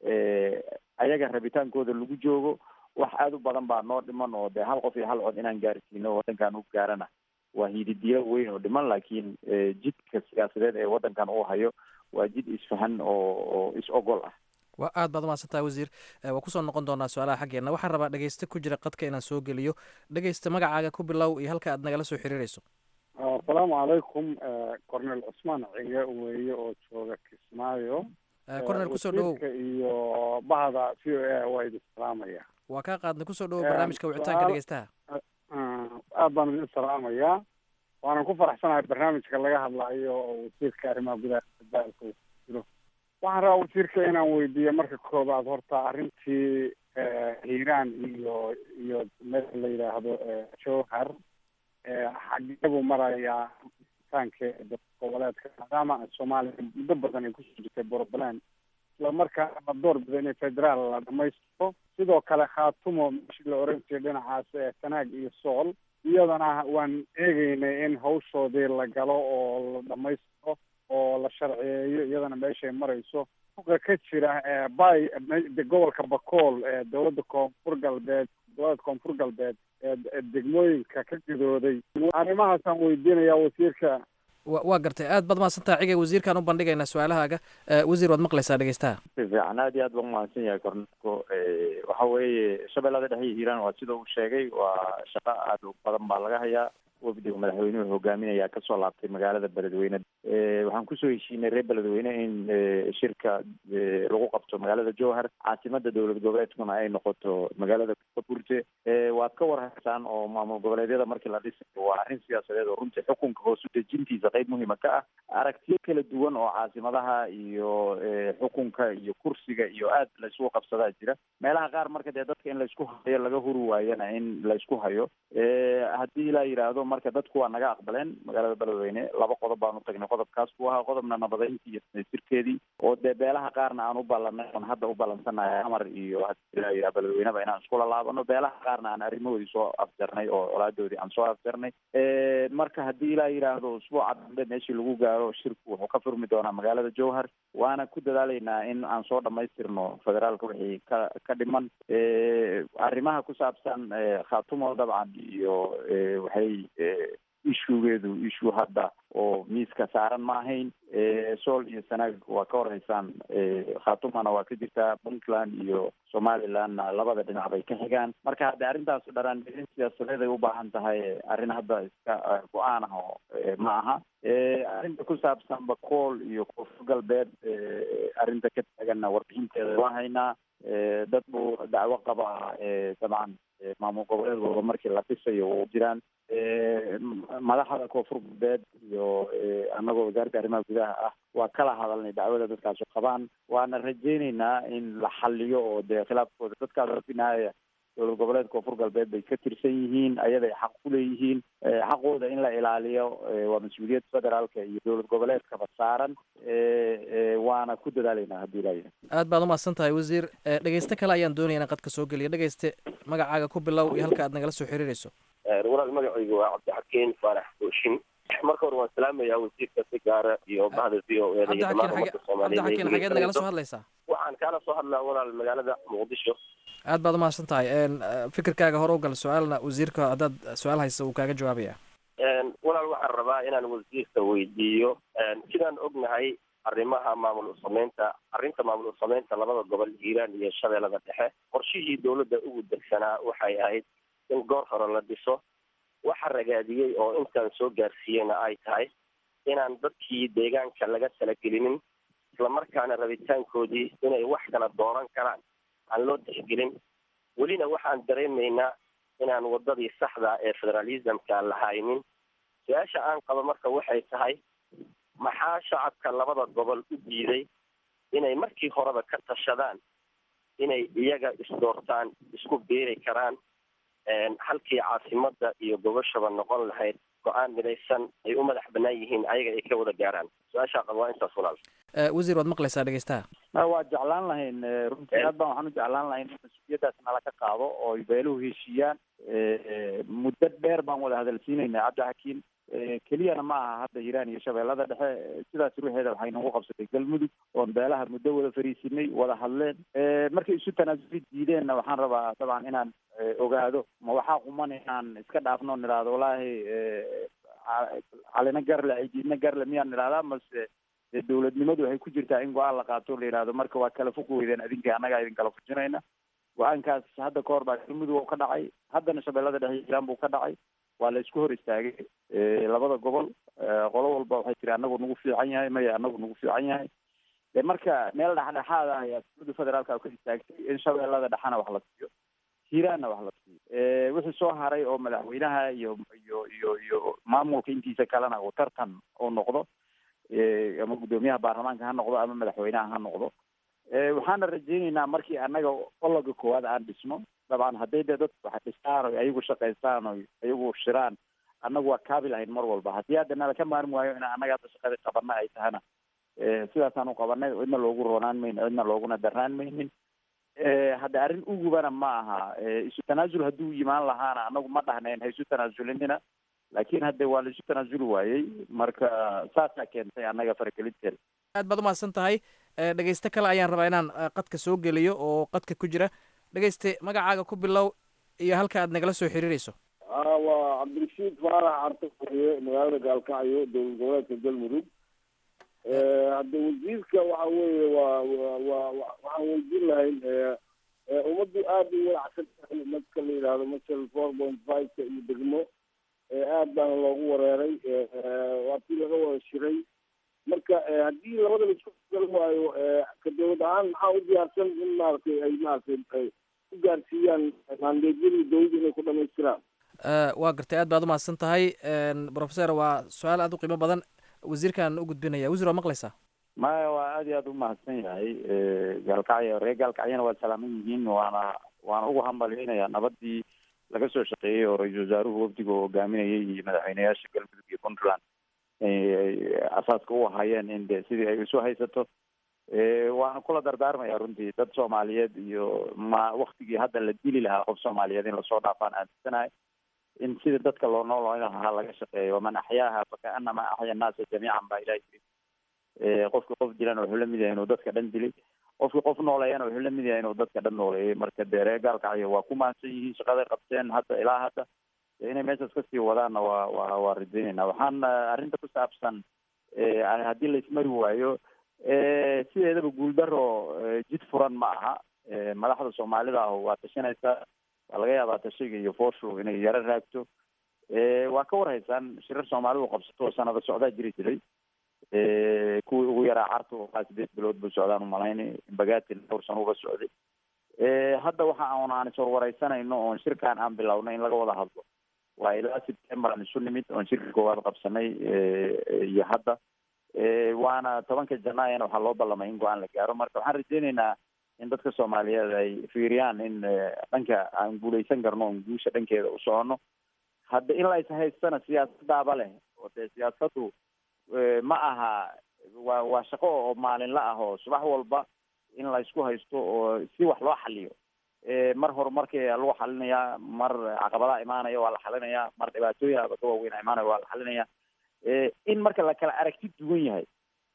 ayaga rabitaankooda lagu joogo wax aada u badan baa noo dhiman oo dee hal qof iyo hal cod inaan gaarsiino wadankan u gaarana waa hididiyo weyn oo dhiman laakiin jidka siyaasadeed ee wadankan uu hayo waa jid isfahan oo oo is ogol ah waa aad baad umahadsantaha wasiir waa kusoo noqon doonaa su-aalaha xaggeena waxaan rabaa dhegeyste ku jira qadka inaan soo geliyo dhegeysta magacaaga ku bilow iyo halka aad nagala soo xiriireyso asalaamu calaykum cornel cusmaan cige weeye oo jooga kismaayo cornel kusoo dhawow iyo bahda v o a waa idin salaamaya waa kaa qaadnay kusoo dhawow barnaamijka wicitaanka dhegeystaha aad baan idin salaamayaa waanan ku faraxsanahay barnaamijka laga hadlayo oo wasiirka arrimaha gudaha daalka jiro waxaan rabaa wasiirka inaan weydiiyo marka koobaad horta arrintii hiiraan iyo iyo meel la yidhaahdo jowhar xageebuu marayaa taankeeda goboleedka maadaama soomaaliya muddo badan ay kusoo jirtay puntland isla markaana la door bido inay federaal la dhamaystiro sidoo kale khaatumo meeshii la oran jiray dhinacaas ee sanaag iyo sool iyadana waan eegeynay in hawshoodii la galo oo la dhamaystiro oo la sharciyeeyo iyadana meeshay marayso uqa ka jira bay gobolka bakool ee dowladda koonfur galbeed dowladda koonfur galbeed ee degmooyinka ka gidooday arrimahaasaan weydiinayaa wasiirka wa waa gartay aad baad mahadsantaha cigay wasiirkaan u bandhigaynaa su-aalahaaga wasiir waad maqlaysaa dhegeystaha si fiican aad iyo aad baan umahadsan yahay kornelko waxa weeye shabeellada dhexe iyo hiiraan waa sida uu sheegay waa shaqo aada u badan baa laga hayaa wafdiga madaxweynuhu hogaaminaya kasoo laabtay magaalada beledweyne waxaan kusoo heshiinay reer beledweyne in shirka lagu qabto magaalada jowhar caasimada dowlad goboleedkuna ay noqoto magaalada kaburte waad ka warhaysaan oo maamul goboleedyada markii la dhisayo waa arrin siyaasadeed oo runtii xukunka hoos u dejintiisa qeyb muhiima ka ah aragtiyo kala duwan oo caasimadaha iyo xukunka iyo kursiga iyo aad laysku qabsadaa jira meelaha qaar marka dee dadka in laysku hayo laga huri waayana in laysku hayo haddii la yidhaahdo marka dadku waa naga aqbaleen magaalada beledweyne laba qodob baan u tagnay qodobkaas buu ahaa qodobna nabadeyntii iyo sirkeedii oo dee beelaha qaarna aan u ballanay oon hadda u ballansanahay amar iyo hadii la yidhaha beledweyneba inaan iskula laabano beelaha qaarna aan arrimahoodii soo afjarnay oo colaadoodii aan soo afjarnay marka haddii la yidhaahdo usbuuca dambe meeshii lagu gaaro shirku wuxuu ka furmi doonaa magaalada jowhar waana ku dadaalaynaa in aan soo dhamaystirno federaalka wixii ka ka dhiman arrimaha ku saabsan khaatumo dabcan iyo waxay ishugeedu issue hadda oo miiska saaran ma ahayn sool iyo sanaag waa ka warhaysaan khatumana waa ka jirtaa puntland iyo somalilandna labada dhinac bay ka xigaan marka hadde arrintaas dharaangelin siyaasadeed ay u baahan tahay arrin hadda iska go-aan ah oo ma aha arrinta ku saabsan bakool iyo koonfur galbeed arrinta ka taaganna warbixinteeda waa haynaa dad buu dacwo qaba dabcan maamul goboleed walba markii la dhisayo u jiraan madaxda koonfur galbeed iyo annagoo wasaaradda arrimaha gudaha ah waa kala hadalnay dacwada dadkaasu qabaan waana rajeyneynaa in la xaliyo oo dee khilaafkooda dadkaas binaaya dowlad goboleed koonfur galbeed bay ka tirsan yihiin ayaday xaq ku leeyihiin xaqooda in la ilaaliyo waa mas-uuliyad federaalka iyo dowlad goboleedkaba saaran waana ku dadaalaynaa haddii ilaayahay aad baad umahadsan tahay wasiir dhegeyste kale ayaan doonaya inaan qadka soo geliya dhegeyste magacaaga ku bilow iyo halka aad nagala soo xiriirayso walaal magacaygu waa cabdixakiin faarax booshin marka hore waan salaamayaa wasiirka si gaara iyo bahda v o e da iyo dhammaan ummadda cabdixakiin xageed nagala soo soomaaliyeed hadlaysaa waxaan kaala soo hadlaa walaal magaalada muqdisho aad baad umahadsan tahay fikirkaaga hore u gal su-aalna wasiirka haddaad su-aal haysa uu kaaga jawaabaya walaal waxaan rabaa inaan wasiirka weydiiyo sidaan ognahay arrimaha maamul usameynta arrinta maamul usameynta labada gobol hiiraan iyo shabeellada dhexe qorshihii dowladda ugu degsanaa waxay ahayd in goor hore la dhiso waxa ragaadiyey oo intaan soo gaarsiiyeyna ay tahay inaan dadkii deegaanka laga talagelinin islamarkaana rabitaankoodii inay wax kala dooran karaan aan loo tixgelin welina waxaan dareemaynaa inaan wadadii saxda ee federalismka la haynin su-aasha aan qabo marka waxay tahay maxaa shacabka labada gobol u diiday inay markii horeba ka tashadaan inay iyaga isdoortaan isku beeri karaan halkii caasimada iyo gobashaba noqon lahayd go-aan midaysan ay u madax banaan yihiin ayaga ay ka wada gaaraan su-aashaa qaba waa intaas walaal wasiir waad maqlaysaa dhegeystaha waa jeclaan lahayn runtii aad baan waxaan u jeclaan lahayn in mas-uuliyaddaas nala ka qaado oo ay beeluhu heshiiyaan muddo dheer baan wada hadalsiinaynaa cabdixakiin keliyana ma aha hadda hiiraan iyo shabeellada dhexe sidaas ruuxeeda waxay nagu qabsatay galmudug oon beelaha muddo wada fariisinay wada hadleen markay isu tanaasuli diideenna waxaan rabaa dabcan inaan ogaado ma waxaa quman inaan iska dhaafno nidhaahdo wallaahi calina garle cidiidna garle miyaan nidhahdaa mase dee dowladnimadu waxay ku jirtaa in go-aan la qaato la yidhahdo marka waa kala fog weydeen adinka annagaa idin kala fujinayna go-aankaas hadda ka hor baa galmudug oo ka dhacay haddana shabeellada dhexe hiiraan buu ka dhacay waa la isku hor istaagay labada gobol qolo walba waxay tiri anagu nagu fiican yahay maya anagu nagu fiican yahay de marka meel dhexdhexaad ah ayaa dowladda federaalka ka istaagtay in shabeellada dhexena wax la siiyo hiiraanna wax la siiyo wixii soo haray oo madaxweynaha iyo iyo iyo iyo maamulka intiisa kalena uu tartan uu noqdo ama guddoomiyaha baarlamaanka ha noqdo ama madaxweynaha ha noqdo waxaana rajeyneynaa markii annaga ologa koowaad aan dhisno dabcan hadday dee dadku wax dhistaan o ayagu shaqaystaan o ayagu shiraan annagu waa kaabi lahayn mar walba haddii hadda nala ka maarmi waayo ina annaga hadda shaqadii qabana ay tahana sidaasaan u qabanay cidna loogu roonaan mayno cidna looguna darnaan maynin hadda arrin ugubana ma aha isu tanaasul hadduu yimaan lahaana annagu ma dhahnayn ha isu tanaazulinina laakiin hadde waa la isu tanaasuli waayey marka saasaa keentay annaga faragelinteeda aad baad umahadsan tahay dhegeyste kale ayaan rabaa inaan qadka soo geliyo oo qadka ku jira dhegeyste magacaaga ku bilow iyo halka aad nagala soo xiriirayso waa cabdirashiid faarax carta furiye magaalada gaalkacyo dowlad goboleedka galmudug hadda wasiirka waxa weeye waa waa waxaan weydiin lahayn ummaddu aad u walacsan tahay marka la yidhahdo masal four point five-ka iyo degmo aad baana loogu wareeray waa tii laga wada shiray marka haddii labada laisku gal waayo ka dowlad ahaan maxaa u diyaarsan in maaragtay ay maaragtay ay ku gaarsiiyaan maandeedyadii dowladda inay ku dhamaystiraan waa gartay aad baad u mahadsan tahay professor waa su-aal aad u qiimo badan wasiirkaan u gudbinaya wasiir waa maqlaysaa maya waa aad iyo aad u mahadsan yahay gaalkacyo reer gaalkacyana waa salaaman yihiin waana waana ugu hambalyeynaya nabadii laga soo shaqeeyey oo ra-iisul wasaaruhu wafdiga oo hogaaminayay iyo madaxweyneyaasha galmudug iyo puntland asaaska u ahaayeen in de sidii ay isu haysato waana kula dardaarmaya runtii dad soomaaliyeed iyo ma waktigii hadda la dili lahaa qof soomaaliyeed in lasoo dhaafaan aaminsanahay in sida dadka loo nool lahaa laga shaqeeyo waman axyaaha fakaanama axya annaasa jamiican baa ilahi yiri qofki qof dilan wuxuu la mid yahay inuu dadka dhan dilay qofki qof nooleeyana wuxuu la mid yahay inuu dadka dhan nooleeyay marka dee reer gaalkacyo waa ku mahadsan yihiin shaqaday qabteen hadda ilaa hadda inay meeshaas kasii wadaanna waa waa waa rajaynayna waxaan arrinta ku saabsan haddii la ismari waayo sideedaba guuldaro jid furan ma aha madaxda soomaalida ah waa tashanaysaa waa laga yaabaa tashiga iyo fooshu inay yaro raagto waa ka warhaysaan shirar soomaalidu qabsato oo sanado socdaa jiri jiray kuwii ugu yaraa carta oo kaa sideed bilood buu socdaan umalaynay bagatin dhowr sano uga socday hadda waxa aan aan iswarwareysanayno oon shirkaan aan bilownay in laga wada hadlo waa ilaa september aan isu nimid oon shirka koowaad qabsanay iyo hadda waana tobanka janaayana waxaa loo ballamay in go-aan la gaaro marka waxaan rajeyneynaa in dadka soomaaliyeed ay fiiriyaan in dhanka aan guuleysan karno oon guusha dhankeeda u socono hadda in la ishaystana siyaasadaaba leh oo dee siyaasaddu ma aha waa waa shaqo oo maalinla ah oo subax walba in la isku haysto oo si wax loo xaliyo mar horumarkii lagu xalinayaa mar caqabadaha imaanaya waa la xalinayaa mar dhibaatooyin aba ka waaweyn imaanaya waa la xalinayaa in marka la kala aragti duwan yahay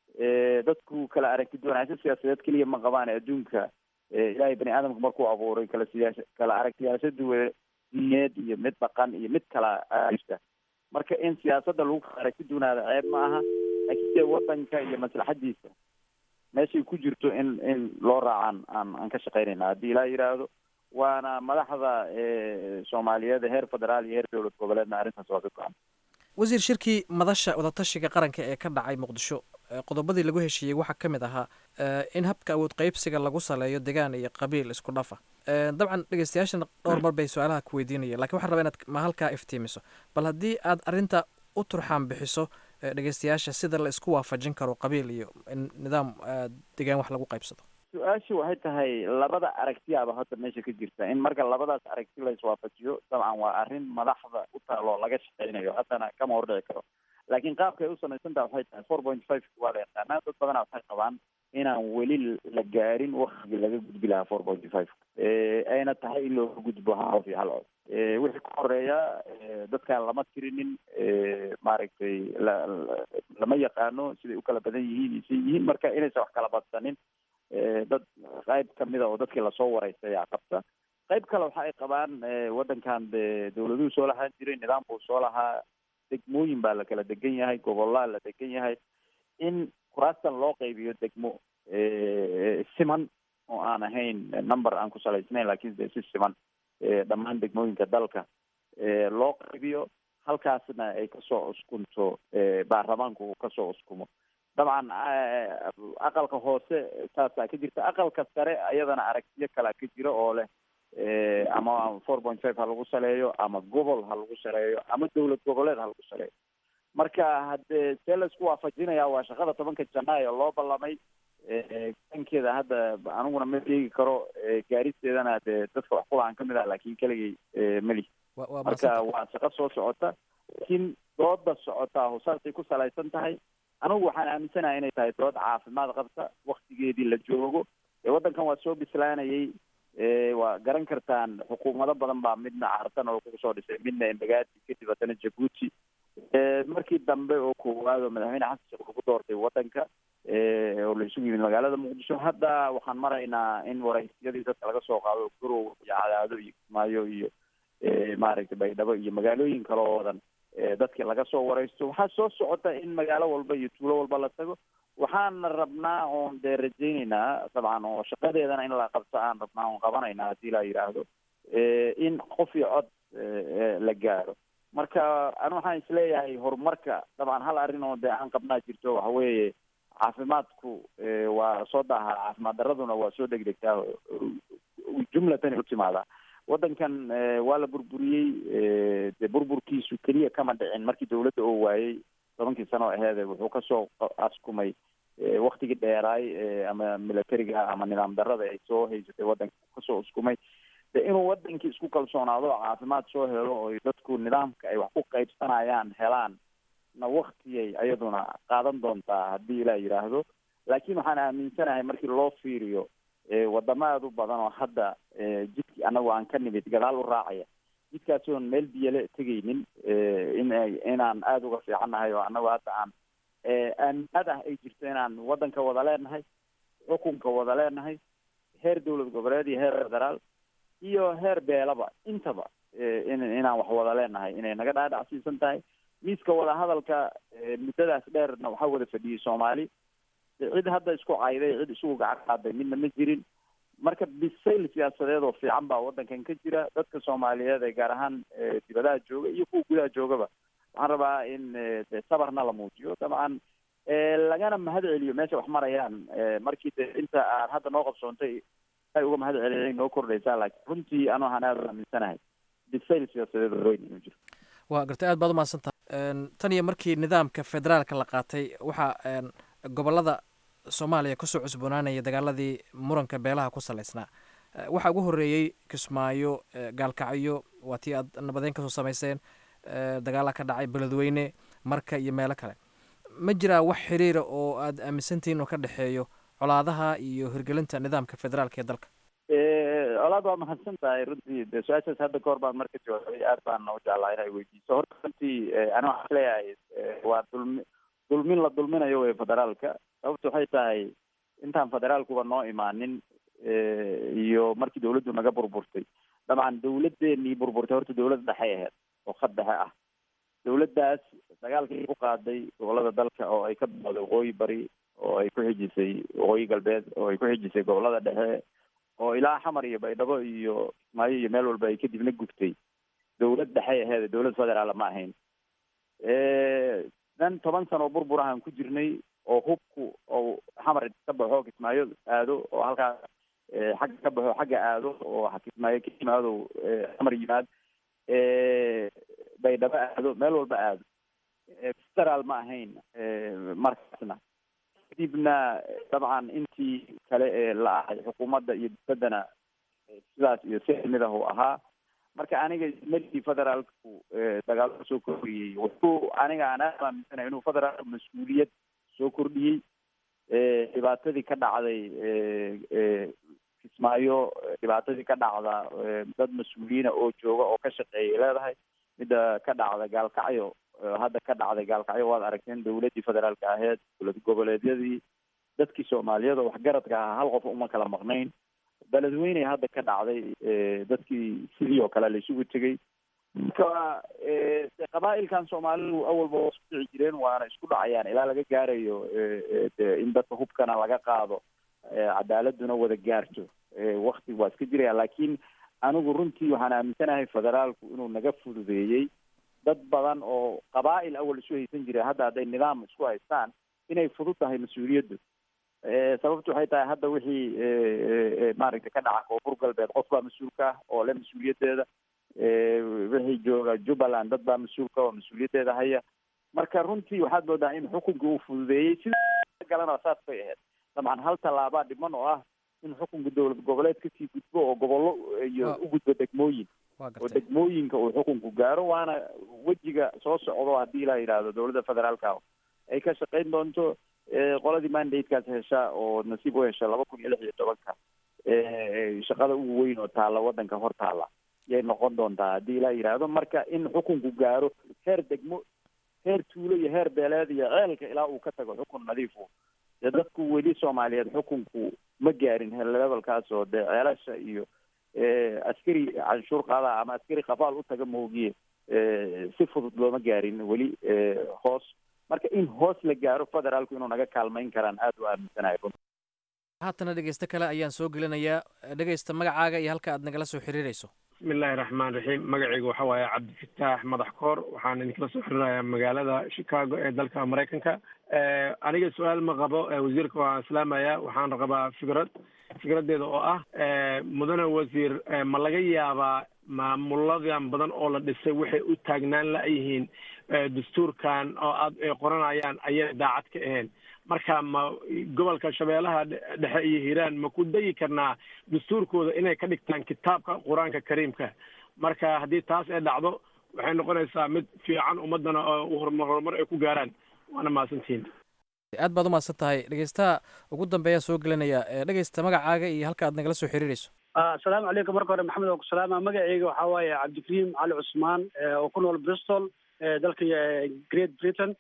dadku kala aragti duwanaansho siyaasadeed keliya ma qabaan adduunka ilaahay bani aadamka markuu abuuray kala siyaasa kala aragtiyaasho duwan diineed iyo mid dhaqan iyo mid kala jirta marka in siyaasadda lagu kala aragti duwanaada ceeb ma aha laakiin dee wadanka iyo maslaxadiisa meeshay ku jirto in in loo raacaan aan aan ka shaqeynayna haddii ilaa yidhaahdo waana madaxda soomaaliyeed heer federaal iyo heer dowlad goboleedna arrintaas waa ka go-an wasiir shirkii madasha wadatashiga qaranka ee ka dhacay muqdisho qodobadii lagu heshiiyey waxaa ka mid ahaa in habka awood qeybsiga lagu saleeyo degaan iyo qabiil isku dhafa dabcan dhegeystayaashana dhowr mar bay su-aalaha ku weydiinayeen lakin waxaan rabaa inaad ma halkaa iftiimiso bal haddii aad arrinta u turxaan bixiso dhegeystayaasha sida la isku waafajin karo qabiil iyo in nidaam degaan wax lagu qaybsado su-aashu waxay tahay labada aragtiyaaba hadda meesha ka jirta in marka labadaas aragti la iswaafajiyo dabcan waa arrin madaxda u taaloo laga shaqeynayo haddana kama hordhici karo laakiin qaabka ay u samaysan taha waxay tahay four point five waa la yaqaanaa dad badana waxay qabaan inaan weli la gaarin waktigii laga gudbi lahaa four point five ayna tahay in looga gudbo hal qof iyo hal cod wixii ka horeeya dadkaan lama tirinin maaragtay la lama yaqaano siday u kala badan yihiin iyo say yihiin marka inaysan wax kala badsanin dad qayb kamida oo dadkii lasoo wareystay ayaa qabta qayb kale waxa ay qabaan waddankan de dawladuhu soo lahaan jiray nidaam buu soo lahaa degmooyin baa la kala degan yahay gobolaa la degan yahay in kuraastan loo qaybiyo degmo siman oo aan ahayn number aan ku salaysnayn laakiin de si siman dhammaan degmooyinka dalka loo qaybiyo halkaasna ay kasoo uskunto baarlamaanku uu kasoo uskumo dabcan aqalka hoose saasaa ka jirta aqalka sare ayadana aragtiyo kalea ka jira oo leh ama four point five ha lagu saleeyo ama gobol ha lagu saleeyo ama dowlad goboleed ha lagu saleeyo marka haddee see laisku waafajinaya waa shaqada tobanka janaayo loo ballamay dankeeda hadda aniguna ma sheegi karo gaaristeedana dee dadka wax kulahan kamid ah laakin keligay meli marka waa shaqo soo socota laakiin dooda socotaa saasay ku salaysan tahay anigu waxaan aaminsanahay inay tahay dood caafimaad qabta waktigeedii la joogo ee waddankan waa soo bislaanayay waa garan kartaan xukuumado badan baa midna cartan oo kugu soo dhisay midna embagaati kadib haddana jabuuti markii dambe oo koowaad oo madaxweyne xasan sheekh lagu doortay waddanka oo la isugu yimid magaalada muqdisho hadda waxaan maraynaa in waraysyadii dadka laga soo qaado garow iyo cadaado iyo kismaayo iyo maaragtay baydhabo iyo magaalooyin kale oo wadan dadkii laga soo waraysto waxaa soo socota in magaalo walba iyo tuulo walba la tago waxaana rabnaa oon dee rajayneynaa dabcan oo shaqadeedana in la qabto aan rabnaa oon qabanaynaa haddii la yidhaahdo in qof iyo cod la gaaro marka anu waxaan isleeyahay horumarka dabcan hal arrin oo dee aan qabnaa jirto waxa weeye caafimaadku waa soo daahaa caafimaad daraduna waa soo degdegtaa jumlatan u timaadaa waddankan waa la burburiyey dee burburkiisu keliya kama dhicin markii dawladda oo waayey tobankii sano oo aheede wuxuu kasoo askumay waktigii dheeraay ama militariga ama nidaam darada ay soo haysatay waddanka kasoo uskumay de inuu wadankii isku kalsoonaado caafimaad soo helo oo dadku nidaamka ay wax ku qaybsanayaan helaan na waktiyay iyaduna qaadan doontaa haddii ilaa yidhaahdo laakiin waxaan aaminsanahay markii loo fiiriyo wadamo aada u badan oo hadda jidkii anagu aan ka nimid gadaal u raacaya jidkaasoon meel biyale tegaynin in inaan aada uga fiicannahay oo anagu hadda aan aaminaad ah ay jirto inaan waddanka wada leenahay xukunka wada leenahay heer dowlad goboleed iyo heer federaal iyo heer beelaba intaba in inaan wax wada leenahay inay naga dhaadhacsiisan tahay miiska wadahadalka muddadaas dheerna waxaa wada fadhiyey soomaali cid hadda isku cayday cid isugu gacan qaaday midna ma jirin marka bisayl siyaasadeed oo fiican baa waddankan ka jira dadka soomaaliyeed ee gaar ahaan dibadaha jooga iyo kuwa gudaha joogaba waxaan rabaa in de sabarna la muujiyo dabcan lagana mahad celiyo meesha wax marayaan markii de inta aan hadda noo qabsoontay ay uga mahad celiyay noo kordhaysaa laakiin runtii anu waxaan aada aaminsanahay bisayl siyaasadeed oo weyn inuu jiro waa gartay aad baad umahadsan tahay tan iyo markii nidaamka federaalka la qaatay waxaa gobolada soomaaliya kusoo cusboonaanaya dagaaladii muranka beelaha ku salaysnaa waxaa ugu horeeyey kismaayo gaalkacyo waa tii aad nabadeyn kasoo samayseen dagaala ka dhacay beledweyne marka iyo meelo kale ma jiraa wax xiriira oo aad aaminsantihiin oo ka dhexeeyo colaadaha iyo hirgelinta nidaamka federaalka ee dalka colaad waa mahadsan tahay runtii de su-aashaas hadda kahor baan marka jawaabay aad baan u jeclaa inay weydiiso horta runtii ani waxaan isleeyahay waa dulmi dulmin la dulminayo wey federaalka sababta waxay tahay intaan federaalkuba noo imaanin iyo markii dawladdu naga burburtay dabcan dawladeenii burburtay horta dawlad dhexay ahayd oo khad dhexe ah dawladdaas dagaalkii ku qaaday gobolada dalka oo ay ka bilowday waqooyi bari oo ay ku xijisay waqooyi galbeed oo ay ku xijisay gobolada dhexe oo ilaa xamar iyo baydhabo iyo kismaayo iyo meel walba ay kadibna gubtay dawlad dhexay aheed dawlad federaala ma ahayn dan toban sano oo burbur ahaan ku jirnay oo hubku oo xamar ka baxo kismaayo aado oo halkaa xagga ka baxo xagga aado oo kismaayo ka yimaado xamar yimaad baydhabo aado meel walba aado federaal ma ahayn markaasna kadibna dabcan intii kale ee la ahay xukuumadda iyo dowladdana sidaas iyo si mid ah uu ahaa marka aniga meligii federaalku dagaalo soo kordhiyey wuxuu aniga aan aad aaminsanahay inuu federaalku mas-uuliyad soo kordhiyey dhibaatadii ka dhacday kismaayo dhibaatadii ka dhacda dad mas-uuliyiina oo jooga oo ka shaqeeyay leedahay midda ka dhacda gaalkacyo hadda ka dhacday gaalkacyo waad aragteen dawladdii federaalka aheyd dowlad goboleedyadii dadkii soomaaliyeed oo waxgaradka ahaa hal qof uma kala maqnayn beledweyney hadda ka dhacday dadkii sidii oo kale la isugu tegey marka qabaa'ilkan soomaalidu awalba waa isku dhici jireen waana isku dhacayaan ilaa laga gaarayo de in dadka hubkana laga qaado cadaaladuna wada gaarto wakti waa iska jiraya laakiin anigu runtii waxaan aaminsanahay federaalku inuu naga fududeeyey dad badan oo qabaa'il awal isu haysan jiray hadda hadday nidaam isku haystaan inay fudud tahay mas-uuliyaddu sababtu waxay tahay hadda wixii maaragtay ka dhaca koonfur galbeed qof baa mas-uulka ah oo le mas-uuliyaddeeda wixii jooga jubbaland dad baa mas-uulka oo mas-uuliyaddeeda haya marka runtii waxaad moodaa in xukunka uu fududeeyey sida galana saas bay ahayd dabcan hal tallaabaa dhiman oo ah in xukunka dowlad goboleed kasii gudbo oo gobollo iyo u gudbo degmooyin oo degmooyinka uu xukunku gaaro waana wejiga soo socdo haddii la yidhaahdo dowladda federaalka ay ka shaqayn doonto qoladii mandatekaas hesha oo nasiib u hesha laba kun iyo lix iyo tobanka shaqada ugu weyn oo taalla waddanka hor taalla yay noqon doontaa haddii la yidhaahdo marka in xukunku gaaro heer degmo heer tuulo iyo heer beeleed iyo ceelka ilaa uu ka tago xukun nadiifu dee dadku weli soomaaliyeed xukunku ma gaarin levelkaas oo dee ceelasha iyo askari canshuur qaada ama askari qafaal u taga moogiye si fudud looma gaarin weli hoos marka in hoos la gaaro federaalku inuu naga kaalmayn karaan aada u aaminsanahay haatana dhegeysto kale ayaan soo gelinayaa dhegeysta magacaaga iyo halka aad nagala soo xiriirayso bismi illaahi raxmaan raxiim magacayga waxa waaye cabdifataax madax koor waxaan idinkala soo xirinayaa magaalada chicago ee dalka maraykanka aniga su-aal ma qabo wasiirka waan islaamaya waxaan qabaa fikrad fikradeeda oo ah mudane wasiir ma laga yaabaa maamuladan badan oo la dhisay waxay u taagnaan la-yihiin dastuurkan oo aad ay qoranayaan ayay daacad ka ahayn marka ma gobolka shabeellaha dhexe iyo hiiraan ma ku dayi karnaa dastuurkooda inay ka dhigtaan kitaabka qur-aanka kariimka marka haddii taas ay dhacdo waxay noqonaysaa mid fiican ummadana oo horumar horumar ay ku gaaraan waana mahadsantihiin aad baad u mahadsan tahay dhegeystaha ugu dambeeyaa soo gelinaya dhegeysta magacaaga iyo halka aad nagala soo xiriirayso asalaamu calaykum marka hore maxamed oo ku salaama magacayga waxaa waaye cabdikariim cali cusmaan oo ku nool bristol dalka great britain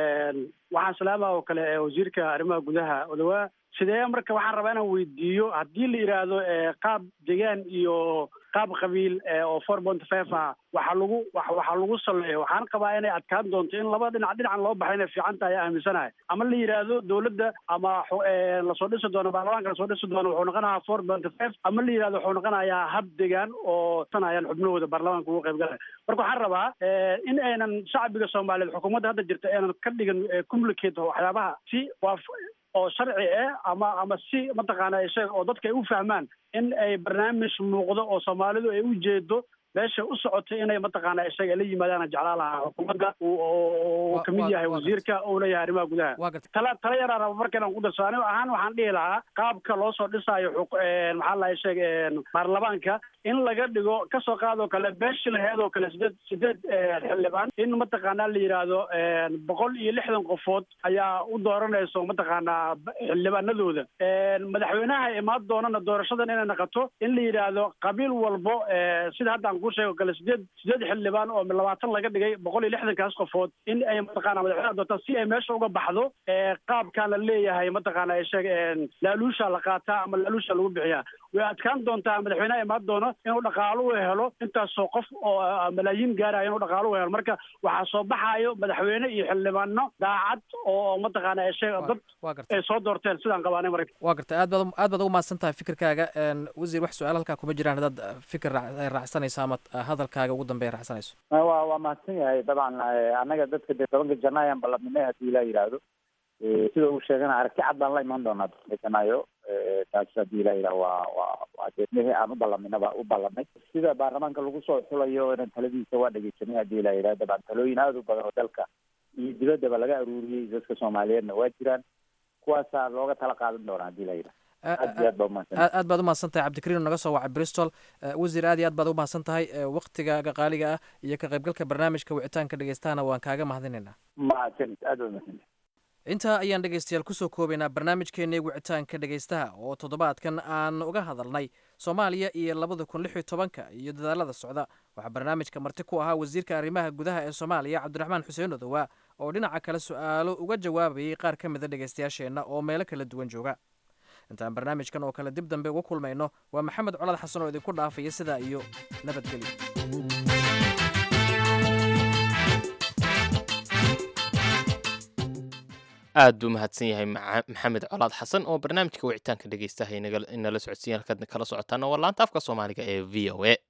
waxaan salaama oo kale wasiirka arrimaha gudaha odawaa sidee marka waxaan rabaa inaan weydiiyo haddii la yidhaahdo qaab degaan iyo qaab qabiil oo four point five ah waxaa lagu waxaa lagu saleeyo waxaan qabaa inay adkaan doonto in laba dhinac dhinacan loo baxay inay fiican tahay aaminsanahay ama la yidhaahdo dowladda ama lasoo dhisi doono baarlamaanka lasoo dhisi doono wuxuu noqonayaa four point five ama la yidhahdo wuxuu noqonayaa hab degaan oo sanayaan xubnahooda baarlamaanka ugu qayb galaya marka waxaan rabaa in aynan shacbiga soomaaliyeed xukuumadda hadda jirta aynan ka dhigan complicate waxyaabaha si waa oo sharci ah ama ama si mataqaana sheeg oo dadka ay u fahmaan in ay barnaamij muuqdo oo soomaalidu ay u jeedo meesha u socotay inay mataqaana isaga la yimaadaan jeclaa lahaa xukuumadda uu kamid yahay wasiirka uu leeyahay arrimaha gudaha tala tala yaraa raba marka inaan ku darso anigo ahaan waxaan dhihi lahaa qaabka loo soo dhisaayo maxaa lahay sheeg baarlamaanka in laga dhigo kasoo qaadoo kale beeshi laheed oo kale sideed sideed xildhibaan in mataqaanaa la yidhaahdo boqol iyo lixdan qofood ayaa u dooranayso mataqaanaa xildhibaanadooda madaxweynaha imaan doonana doorashadan inay naqato in la yidhaahdo qabiil walbo sida hadda aan kuu sheego kale sideed sideed xildhibaan oo labaatan laga dhigay boqol iyo lixdankaas qofood in ay mataqaana madaxweynaha doontaan si ay meesha uga baxdo qaabkaa la leeyahay mataqaana sheeg laaluusha la qaataa ama laaluusha lagu bixiyaa way adkaan doontaa madaxweynaha imaan doono inuu dhaqaalo u helo intaasoo qof oo malaayiin gaaraya inuu dhaqaalo u helo marka waxaa soo baxaayo madaxweyne iyo xildhibaano daacad oo mataqaana sheeg dad ay soo doorteen sidaan qabaanay marka waa gartay aad baad aad baad ugu mahadsan tahay fikirkaaga wasiir wax su-aal halkaa kuma jiraan haddaad fikir raacsanayso ama hadalkaaga ugu dambeeya raacsanayso waa waa mahadsan yahay dabcan annaga dadka dee tobanka janaayo ayaan ballanimay haddii ilaa yidhaahdo sida uu sheegana aragti cad baan la imaan doonaa tobanka janaayo taas haddii ilaa yidhaha waa waa waa deedmihii aan u ballaminaba u ballanay sida baarlamaanka lagu soo xulayo inan taladiisa waa dhegeysanay haddii ilaa yidhaha dabcan talooyin aada u badan oo dalka iyo dibaddaba laga aruuriyey dadka soomaaliyeedna waa jiraan kuwaasaa looga tala qaadan doonaa haddii ilaa yidhaha aad iyo aad baa umahadsan aad baad umahadsan tahay cabdikariin oo naga soo wacay bristol wasiir aad iyo aad baad umahadsan tahay waktigaaga qaaliga ah iyo ka qaybgalka barnaamijka wicitaanka dhegeystahana waan kaaga mahadinaynaa mahadsanid aad baa umahadsan intaa ayaan dhegaystayaal kusoo koobaynaa barnaamijkeennii wicitaanka dhegaystaha oo toddobaadkan aan uga hadalnay soomaaliya iyo labada kun lix iyo tobanka iyo dadaalada socda waxaa barnaamijka marti ku ahaa wasiirka arrimaha gudaha ee soomaaliya cabdiraxmaan xuseen odowaa oo dhinaca kale su-aalo uga jawaabayay qaar ka mida dhegaystayaasheenna oo meelo kala duwan jooga intaan barnaamijkan oo kale dib dambe uga kulmayno waa maxamed colad xasan oo idinku dhaafaya sidaa iyo nabadgelyo aad buu mahadsan yahay maxamed colaad xasan oo barnaamijka wicitaanka dhegeystahay inala socodsiiyan halkaad kala socotaana waa laanta afka soomaaliga ee v o a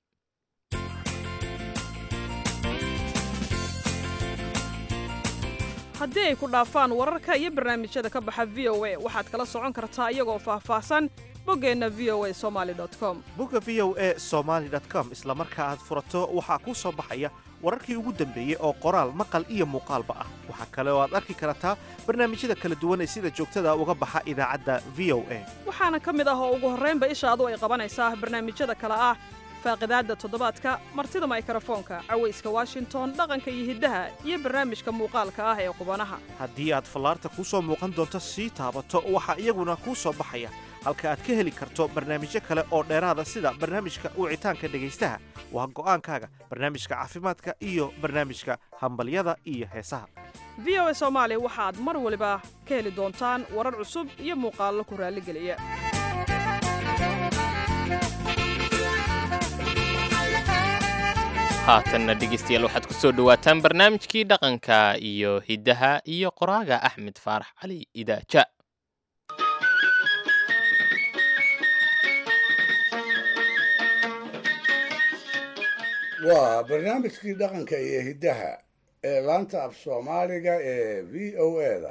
haddii ay ku dhaafaan wararka iyo barnaamijyada ka baxa v o a waxaad kala socon kartaa iyagoo faahfaahsan boggeenna v o a somaali com bogga v o a somaali com isla marka aad furato waxaa kuu soo baxaya wararkii ugu dambeeyey oo qoraal maqal iyo muuqaalba ah waxaa kale oo aad arki kartaa barnaamijyada kala duwan ee sida joogtada uga baxa idaacadda v o a waxaana ka mid ah oo ugu horraynba ishaadu ay qabanaysaa barnaamijyada kale ah faaqidaadda toddobaadka martida maykrofoonka cawayska washington dhaqanka iyo hiddaha iyo barnaamijka muuqaalka ah ee qubanaha haddii aad fallaarta kuu soo muuqan doonto sii taabato waxaa iyaguna kuu soo baxaya halka aad ka heli karto barnaamijyo kale oo dheeraada sida barnaamijka wicitaanka dhegaystaha waa go'aankaaga barnaamijka caafimaadka iyo barnaamijka hambalyada iyo heesaha v o a soomaali waxaad mar waliba ka heli doontaan warar cusub iyo muuqaallo ku raalligeliya haatanna dhegeystayaal waxaad ku soo dhowaataan barnaamijkii dhaqanka iyo hiddaha iyo qoraaga axmed faarax cali idaaja waa barnaamijkii dhaqanka iyo hiddaha ee laanta af soomaaliga ee v o eda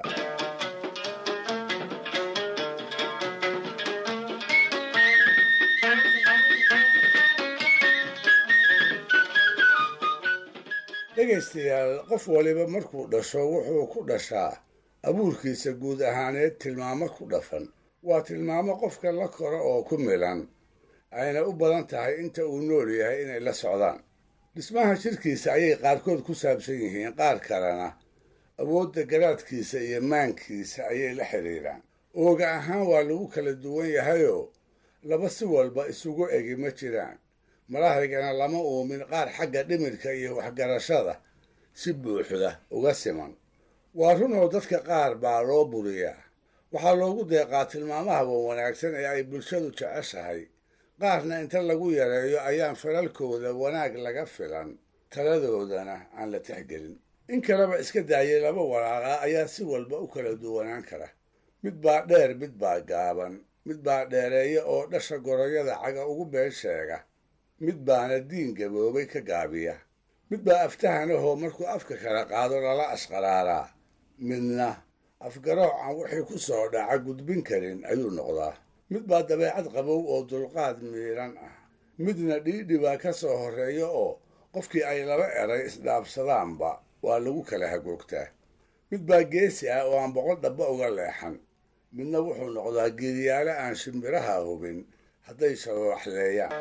dhegaystayaal qof waliba markuu dhasho wuxuu ku dhashaa abuurkiisa guud ahaaneed tilmaamo ku dhafan waa tilmaamo qofka la koro oo ku milan ayna u badan tahay inta uu nool yahay inay la socdaan dhismaha jirkiisa ayay qaarkood ku saabsan yihiin qaar kalena awoodda garaadkiisa iyo maankiisa ayay la xidhiidhaan ooga ahaan waa lagu kala duwan yahayoo laba si walba isugu egi ma jiraan malahaygana lama uumin qaar xagga dhimirka iyo waxgarashada si buuxda uga siman waa runoo dadka qaar baa loo buriyaa waxaa loogu deeqaa tilmaamaha wanaagsan ee ay bulshadu jeceshahay qaarna inta lagu yareeyo ayaan falalkooda wanaag laga filan taladoodana aan la tixgelin in kaleba iska daayay laba walaalaa ayaa si walba u kala duwanaan kara mid baa dheer mid baa gaaban mid baa dheereeya oo dhasha goroyada caga ugu been sheega mid baana diin gaboobay ka gaabiya mid baa aftahanahoo markuu afka kala qaado lala ashqaraaraa midna afgarooc aan wixii ku soo dhaca gudbin karin ayuu noqdaa mid baa dabeecad qabow oo dulqaad miidhan ah midna dhiidhi baa ka soo horreeya oo qofkii ay laba eray isdhaabsadaanba waa lagu kala hagoogtaa mid baa geesi ah oo aan boqol dhabba uga leexan midna wuxuu noqdaa geediyaale aan shimbiraha hubin hadday shabaaxleeyaan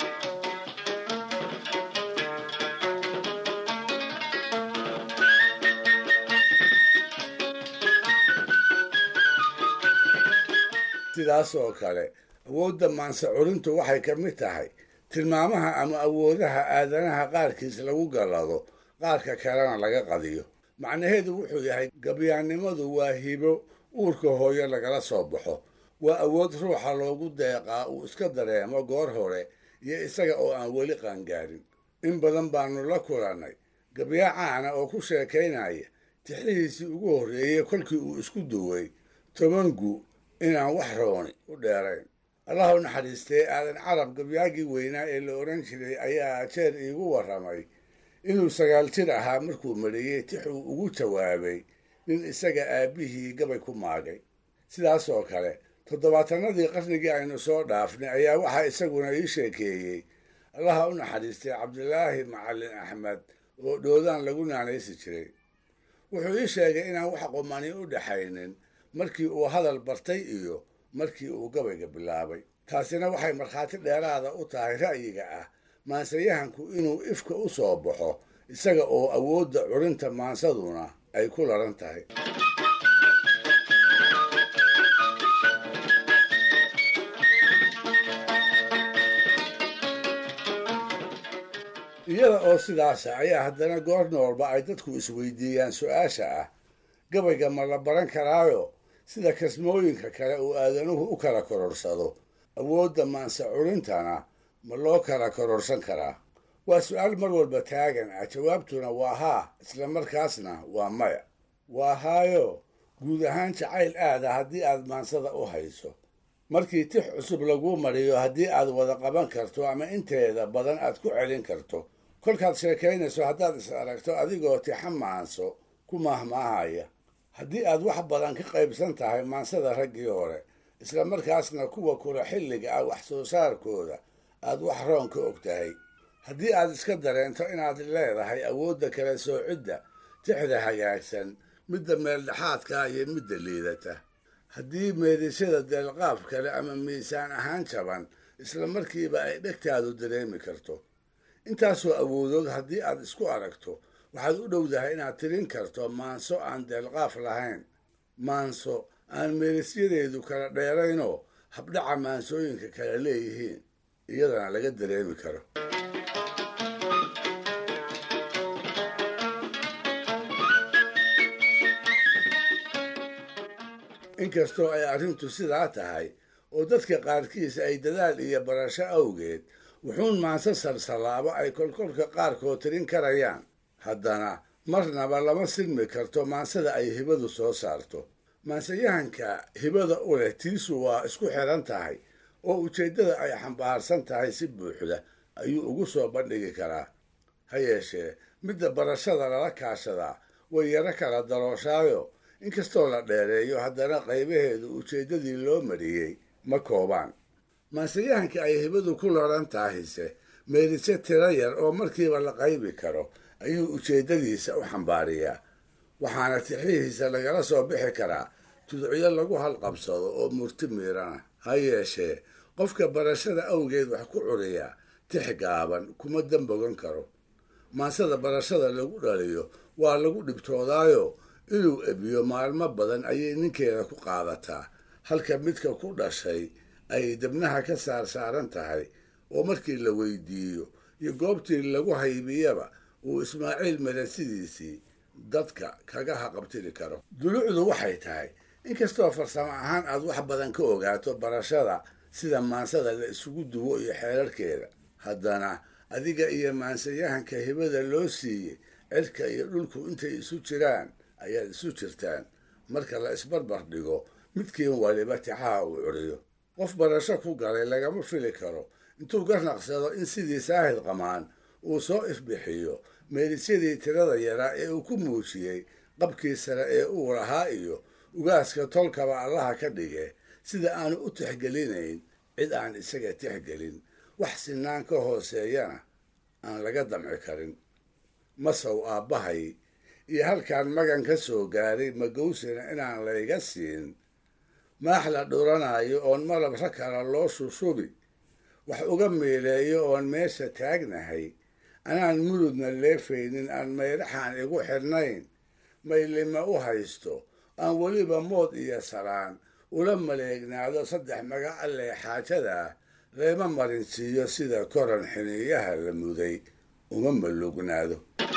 sidaas oo kale awoodda maanse culintu waxay ka mid tahay tilmaamaha ama awoodaha aadanaha qaarkiis lagu gallado qaarka kalena laga qadiyo macnaheedu wuxuu yahay gabyaannimadu waa hibo uurka hooyo lagala soo baxo waa awood ruuxa loogu deeqaa uu iska dareemo goor hore iyo isaga oo aan weli qaangaarin in badan baanu la kulannay gabyaa caana oo ku sheekaynaya tixihiisii ugu horreeyey kolkii uu isku duway tobangu inaan wax rooni u dheerayn allah u naxariistee aadan carab gabyaagii weynaa ee la odhan jiray ayaa jeer iigu warramay inuu sagaal jir ahaa markuu mariyey tix uu ugu jawaabay nin isaga aabbihii gabay ku maagay sidaas oo kale toddobaatanadii qarnigii aynu soo dhaafnay ayaa waxaa isaguna ii sheekeeyey allaha u naxariistay cabdilaahi macallin axmed oo dhoodaan lagu naanaysi jiray wuxuu ii sheegay inaan wax qumani u dhaxaynin markii uu hadal bartay iyo markii uu gabayga bilaabay taasina waxay markhaati dheeraada u tahay ra'yiga ah maansayahanku inuu ifka u soo baxo isaga oo awoodda curinta maansaduna ay ku laran tahay iyada oo sidaasa ayaa haddana goor noolba ay dadku isweydiiyaan su-aasha ah gabayga ma la baran karaayo sida kasmooyinka kale uu aadanuhu u kala kororsado awoodda maanse curintana ma loo kala kororsan karaa waa su-aal mar walba taagan ah jawaabtuna waa haa isla markaasna waa maya waa haayo guud ahaan jacayl aada haddii aad maansada u hayso markii tix cusub laguu mariyo haddii aad wada qaban karto ama inteeda badan aad ku celin karto kolkaad sheekaynayso haddaad is aragto adigoo tixa maanso ku maahmaahaya haddii aad wax badan ka qaybsan tahay maansada raggii hore isla markaasna kuwa kula xilliga ah wax soo saarkooda aad wax roon ka og tahay haddii aad iska dareento inaad leedahay awoodda kala soocidda tixda hagaagsan midda meeldhexaadka iyo midda liidata haddii meedisyada deelqaaf kale ama miisaan ahaan jaban isla markiiba ay dhegtaadu dareemi karto intaasoo awoodood haddii aad isku aragto waxaad u dhowdahay inaad tirin karto maanso aan deelqaaf lahayn maanso aan meelisyadeedu kala dheeraynoo habdhaca maansooyinka kala leeyihiin iyadana laga dareemi karo inkastoo ay arrintu sidaa tahay oo dadka qaarkiis ay dadaal iyo barasho awgeed wuxuun maanso salsalaabo ay kolkolka qaarkood tirin karayaan haddana marnaba lama silmi karto maansada ay hibadu soo saarto maansayahanka hibada u leh tiisu waa isku xiran tahay oo ujeeddada ay xambaarsan tahay si buuxda ayuu ugu soo bandhigi karaa ha yeeshee midda barashada lala kaashadaa way yaro kala darooshaayo inkastoo la dheereeyo haddana qaybaheedu ujeeddadii loo mariyey ma koobaan maansayahanka ay hibadu ku laran tahayse meelise tiro yar oo markiiba la qaybi karo ayuu ujeeddadiisa u xambaariyaa waxaana tixihiisa lagala soo bixi karaa tudciyo lagu halqabsado oo murti miirana ha yeeshee qofka barashada awgeed wax ku curiyaa tix gaaban kuma dambogan karo maansada barashada lagu dhaliyo waa lagu dhibtoodaayo inuu ebiyo maalmo badan ayay ninkeeda ku qaadataa halka midka ku dhashay ay debnaha ka saar saaran tahay oo markii la weydiiyo iyo goobtii lagu haybiyaba uu ismaaciil melesidiisii dadka kaga haqabtiri karo dulucdu waxay tahay inkastoo farsamo ahaan aad wax badan ka ogaato barashada sida maansada la isugu duwo iyo xeerarkeeda haddana adiga iyo maansayahanka hibada loo siiyey cirka iyo dhulku intay isu jiraan ayaad isu jirtaan marka la isbarbar dhigo midkiin waliba tixaha uu curiyo qof barasho ku galay lagama fili karo intuu garnaqsado in sidii saahid qamaan uu soo ifbixiyo meelisyadii tirada yaraa ee uu ku muujiyey qabkii sare ee uu lahaa iyo ugaaska tolkaba allaha ka dhige sida aanu u tixgelinayn cid aan isaga tixgelin wax sinaan ka hooseeyana aan laga damci karin masow aabbahay iyo halkaan magan ka soo gaaray magowsina inaan layga siin maax la dhuranayo oon malabra kala loo shushubi wax uga meeleeyo oon meesha taagnahay anaan murudna leefaynin aan mayraxaan igu xidhnayn maylima u haysto aan weliba mood iyo salaan ula maleegnaado saddex magac allee xaajadaa layma marinsiiyo sida koran xiniiyaha la muday uma malugnaado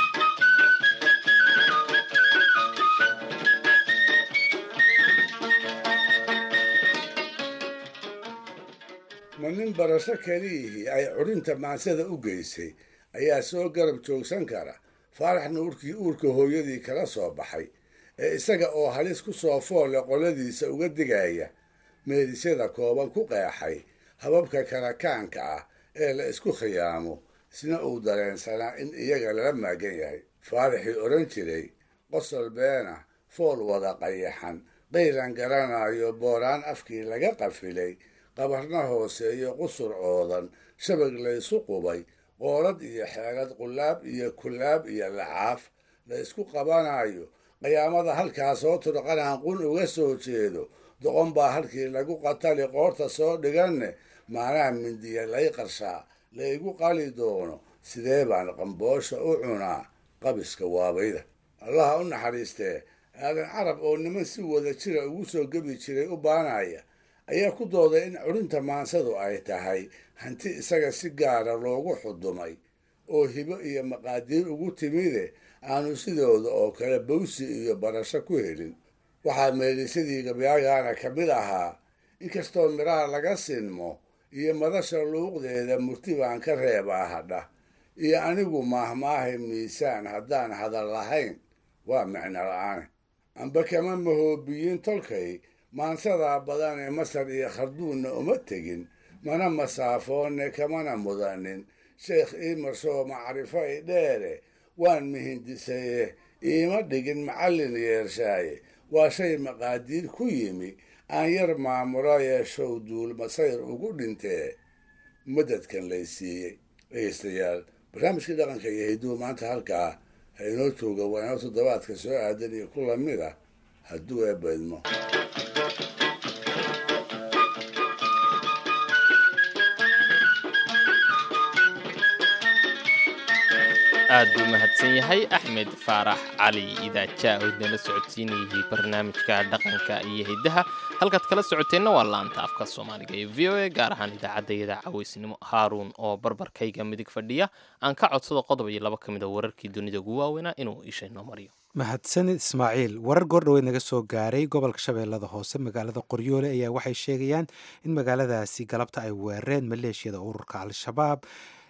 ma nin barasho keliyihii ay curinta maansada u geysay ayaa soo garab joogsan kara faarax nuurkii uurka hooyadii kala soo baxay ee isaga oo halis ku soo foole qoladiisa uga digaya meedisyada kooban ku qeexay hababka karakaanka ah ee la isku khiyaamo isna uu dareensanaa in iyaga lala maagan yahay faaraxii odhan jiray qosol beena fool wada qayaxan qaylan garanayo booraan afkii laga qafilay qabarna hooseeyo qusur oodan shabag laysu qubay qoolad iyo xeelad qulaab iyo kulaab iyo lacaaf la isku qabanayo qiyaamada halkaa soo turqanaan qun uga soo jeedo doqon baa halkii lagu qatali qoorta soo dhiganne maanaha mindiya lay qarshaa laygu qali doono sidee baan qamboosha u cunaa qabiska waabayda allaha u naxariistee aadan carab oo niman si wada jira ugu soo gebi jiray u baanaya ayaa ku dooday in curinta maansadu ay tahay hanti isaga si gaara loogu xudumay oo hibo iyo maqaadiir ugu timide aanu sidooda oo kale bawsi iyo barasho ku helin waxaa meelisadii gabyaagaana ka mid ahaa inkastoo midhaha laga sinmo iyo madasha luuqdeeda murti baan ka reebaa hadha iyo anigu maahmaahay miisaan haddaan hadal lahayn waa micno la-aan amba kama mahoobiyin tolkay maansadaa badan ee masar iyo kharduunna uma tegin mana masaafoonne kamana mudanin sheekh iimarsoo macrifo i dheere waan mihindisaye iima dhigin macallin yeershaaye waa shay maqaadiir ku yimi aan yar maamulo yeeshow duul masayr ugu dhintee madadkan lay siiyey dhegeystayaal barnaamijkii dhaqanka iyo hidduu maanta halkaa ha inoo jooga waa inoo toddobaadka soo aadan iyo ku lamid ah hadduu eebaydmo aad buu mahadsan yahay axmed faarax cali idaaja oo idinla socodsiinayay barnaamijka dhaqanka iyo hiddaha halkaad kala socoteenna waa laanta afka soomaaliga ee v o a gaar ahaan idaacaddayada cawaysnimo haaruun oo barbarkayga midig fadhiya aan ka codsado qodob iyo laba ka mid a wararkii dunida ugu waaweynaa inuu isha inoo mariyo mahadsanid ismaaciil warar goordhoweed naga soo gaaray gobolka shabeellada hoose magaalada qoryoole ayaa waxay sheegayaan in magaaladaasi galabta ay weerareen maleeshiyada ururka al-shabaab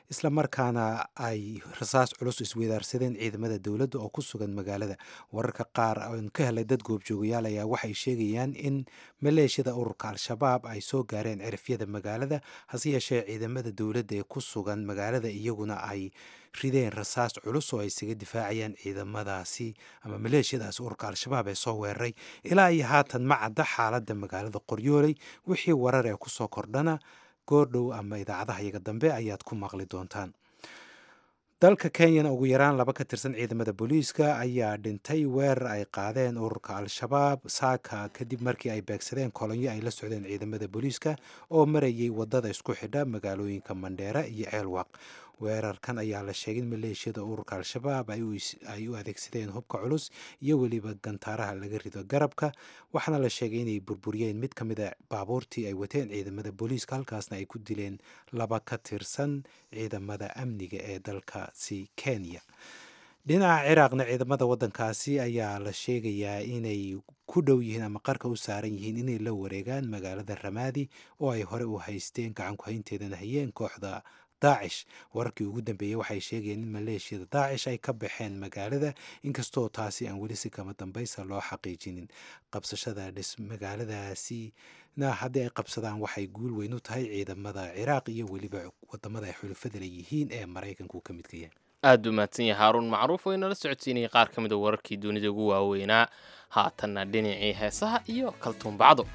isla markaana ay rasaas culus isweydaarsadeen ciidamada dowladda oo ku sugan magaalada wararka qaar oon ka helay dad goobjoogayaal ayaa waxay sheegayaan in maleeshiyada ururka al-shabaab ay soo gaareen cirifyada magaalada hase yeeshee ciidamada dowladda ee ku sugan magaalada iyaguna ay rideen rasaas culus oo ay isaga difaacayaan ciidamadaasi ama maleeshiyadaasi ururka al-shabaab ee soo weeraray ilaa iyo haatan ma cadda xaaladda magaalada qoryooley wixii warar ee kusoo kordhana goordhow ama idaacadaha iyaga dambe ayaad ku maqli doontaan dalka kenyana ugu yaraan laba ka tirsan ciidamada booliiska ayaa dhintay weerar ay qaadeen ururka al-shabaab saaka kadib markii ay beegsadeen kolonyo ay la socdeen ciidamada booliiska oo marayay wadada isku xidha magaalooyinka mandheera iyo ceelwaq weerarkan ayaa la sheegay in maleeshiyada ururka al-shabaab ay u adeegsadeen hubka culus iyo weliba gantaaraha laga rido garabka waxaana la sheegay inay burburiyeen mid ka mid a baabuurtii ay wateen ciidamada booliiska halkaasna ay ku dileen laba ka tirsan ciidamada amniga ee dalkaasi kenya dhinaca ciraaqna ciidamada waddankaasi ayaa la sheegayaa inay ku dhow yihiin ama qarka u saaran yihiin inay la wareegaan magaalada ramaadi oo ay hore u haysteen gacanku haynteedana hayeen kooxda daacish wararkii ugu dambeeyey waxay sheegayeen in maleeshiyada daacish ay ka baxeen magaalada inkastoo taasi aan weli si kama dambaysa loo xaqiijinin qabsashada dhis magaaladaasi na haddii ay qabsadaan waxay guul weyn u tahay ciidamada ciraaq iyo weliba wadamada ay xulufada leeyihiin ee maraykanku ka midka yahay aada u mahadsan yahay haaruun macruuf oo inala socodsiinayay qaar ka mid a wararkii dunida ugu waaweynaa haatanna dhinacii heesaha iyo kaltuunbacdo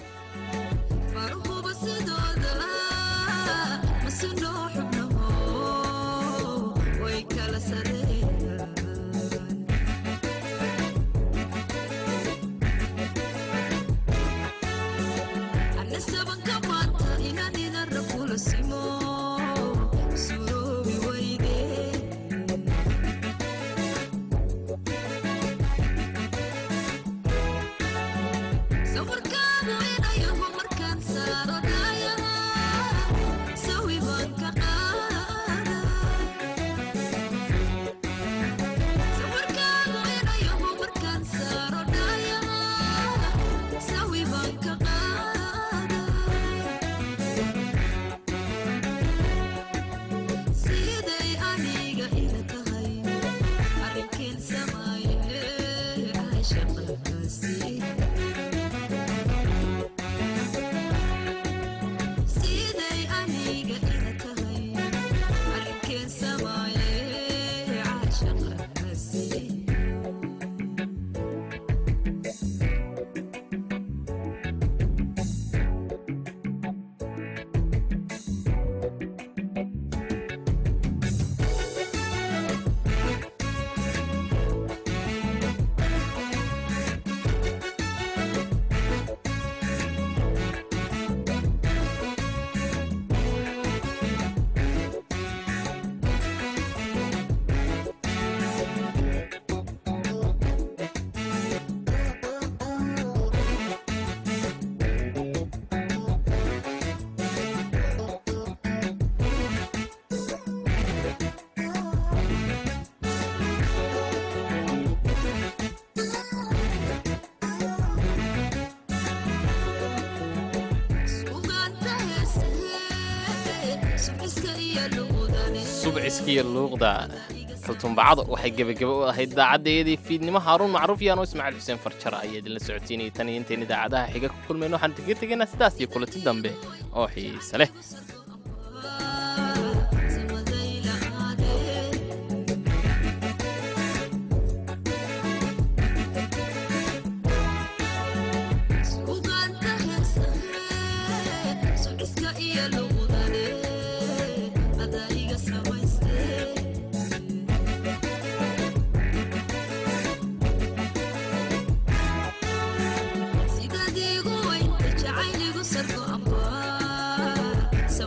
subciskiiyo luuqda kaltuumbacado waxay gebagaba u ahayd daacaddeedii fiidnimo haaruun macruuf yaano ismaaciil xuseen farjara ayaa idinla socotiinayay tan iyo intayn idaacadaha xiga ku kulmayno waxaan kaga tegaynaa sidaas iyo kulanti dambe oo xiise leh Sidadigu waynta jacayligu sarko amba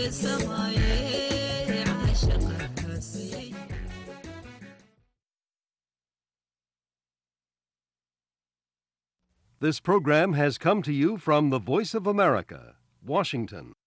This program has come to you from the Voice of America, Washington.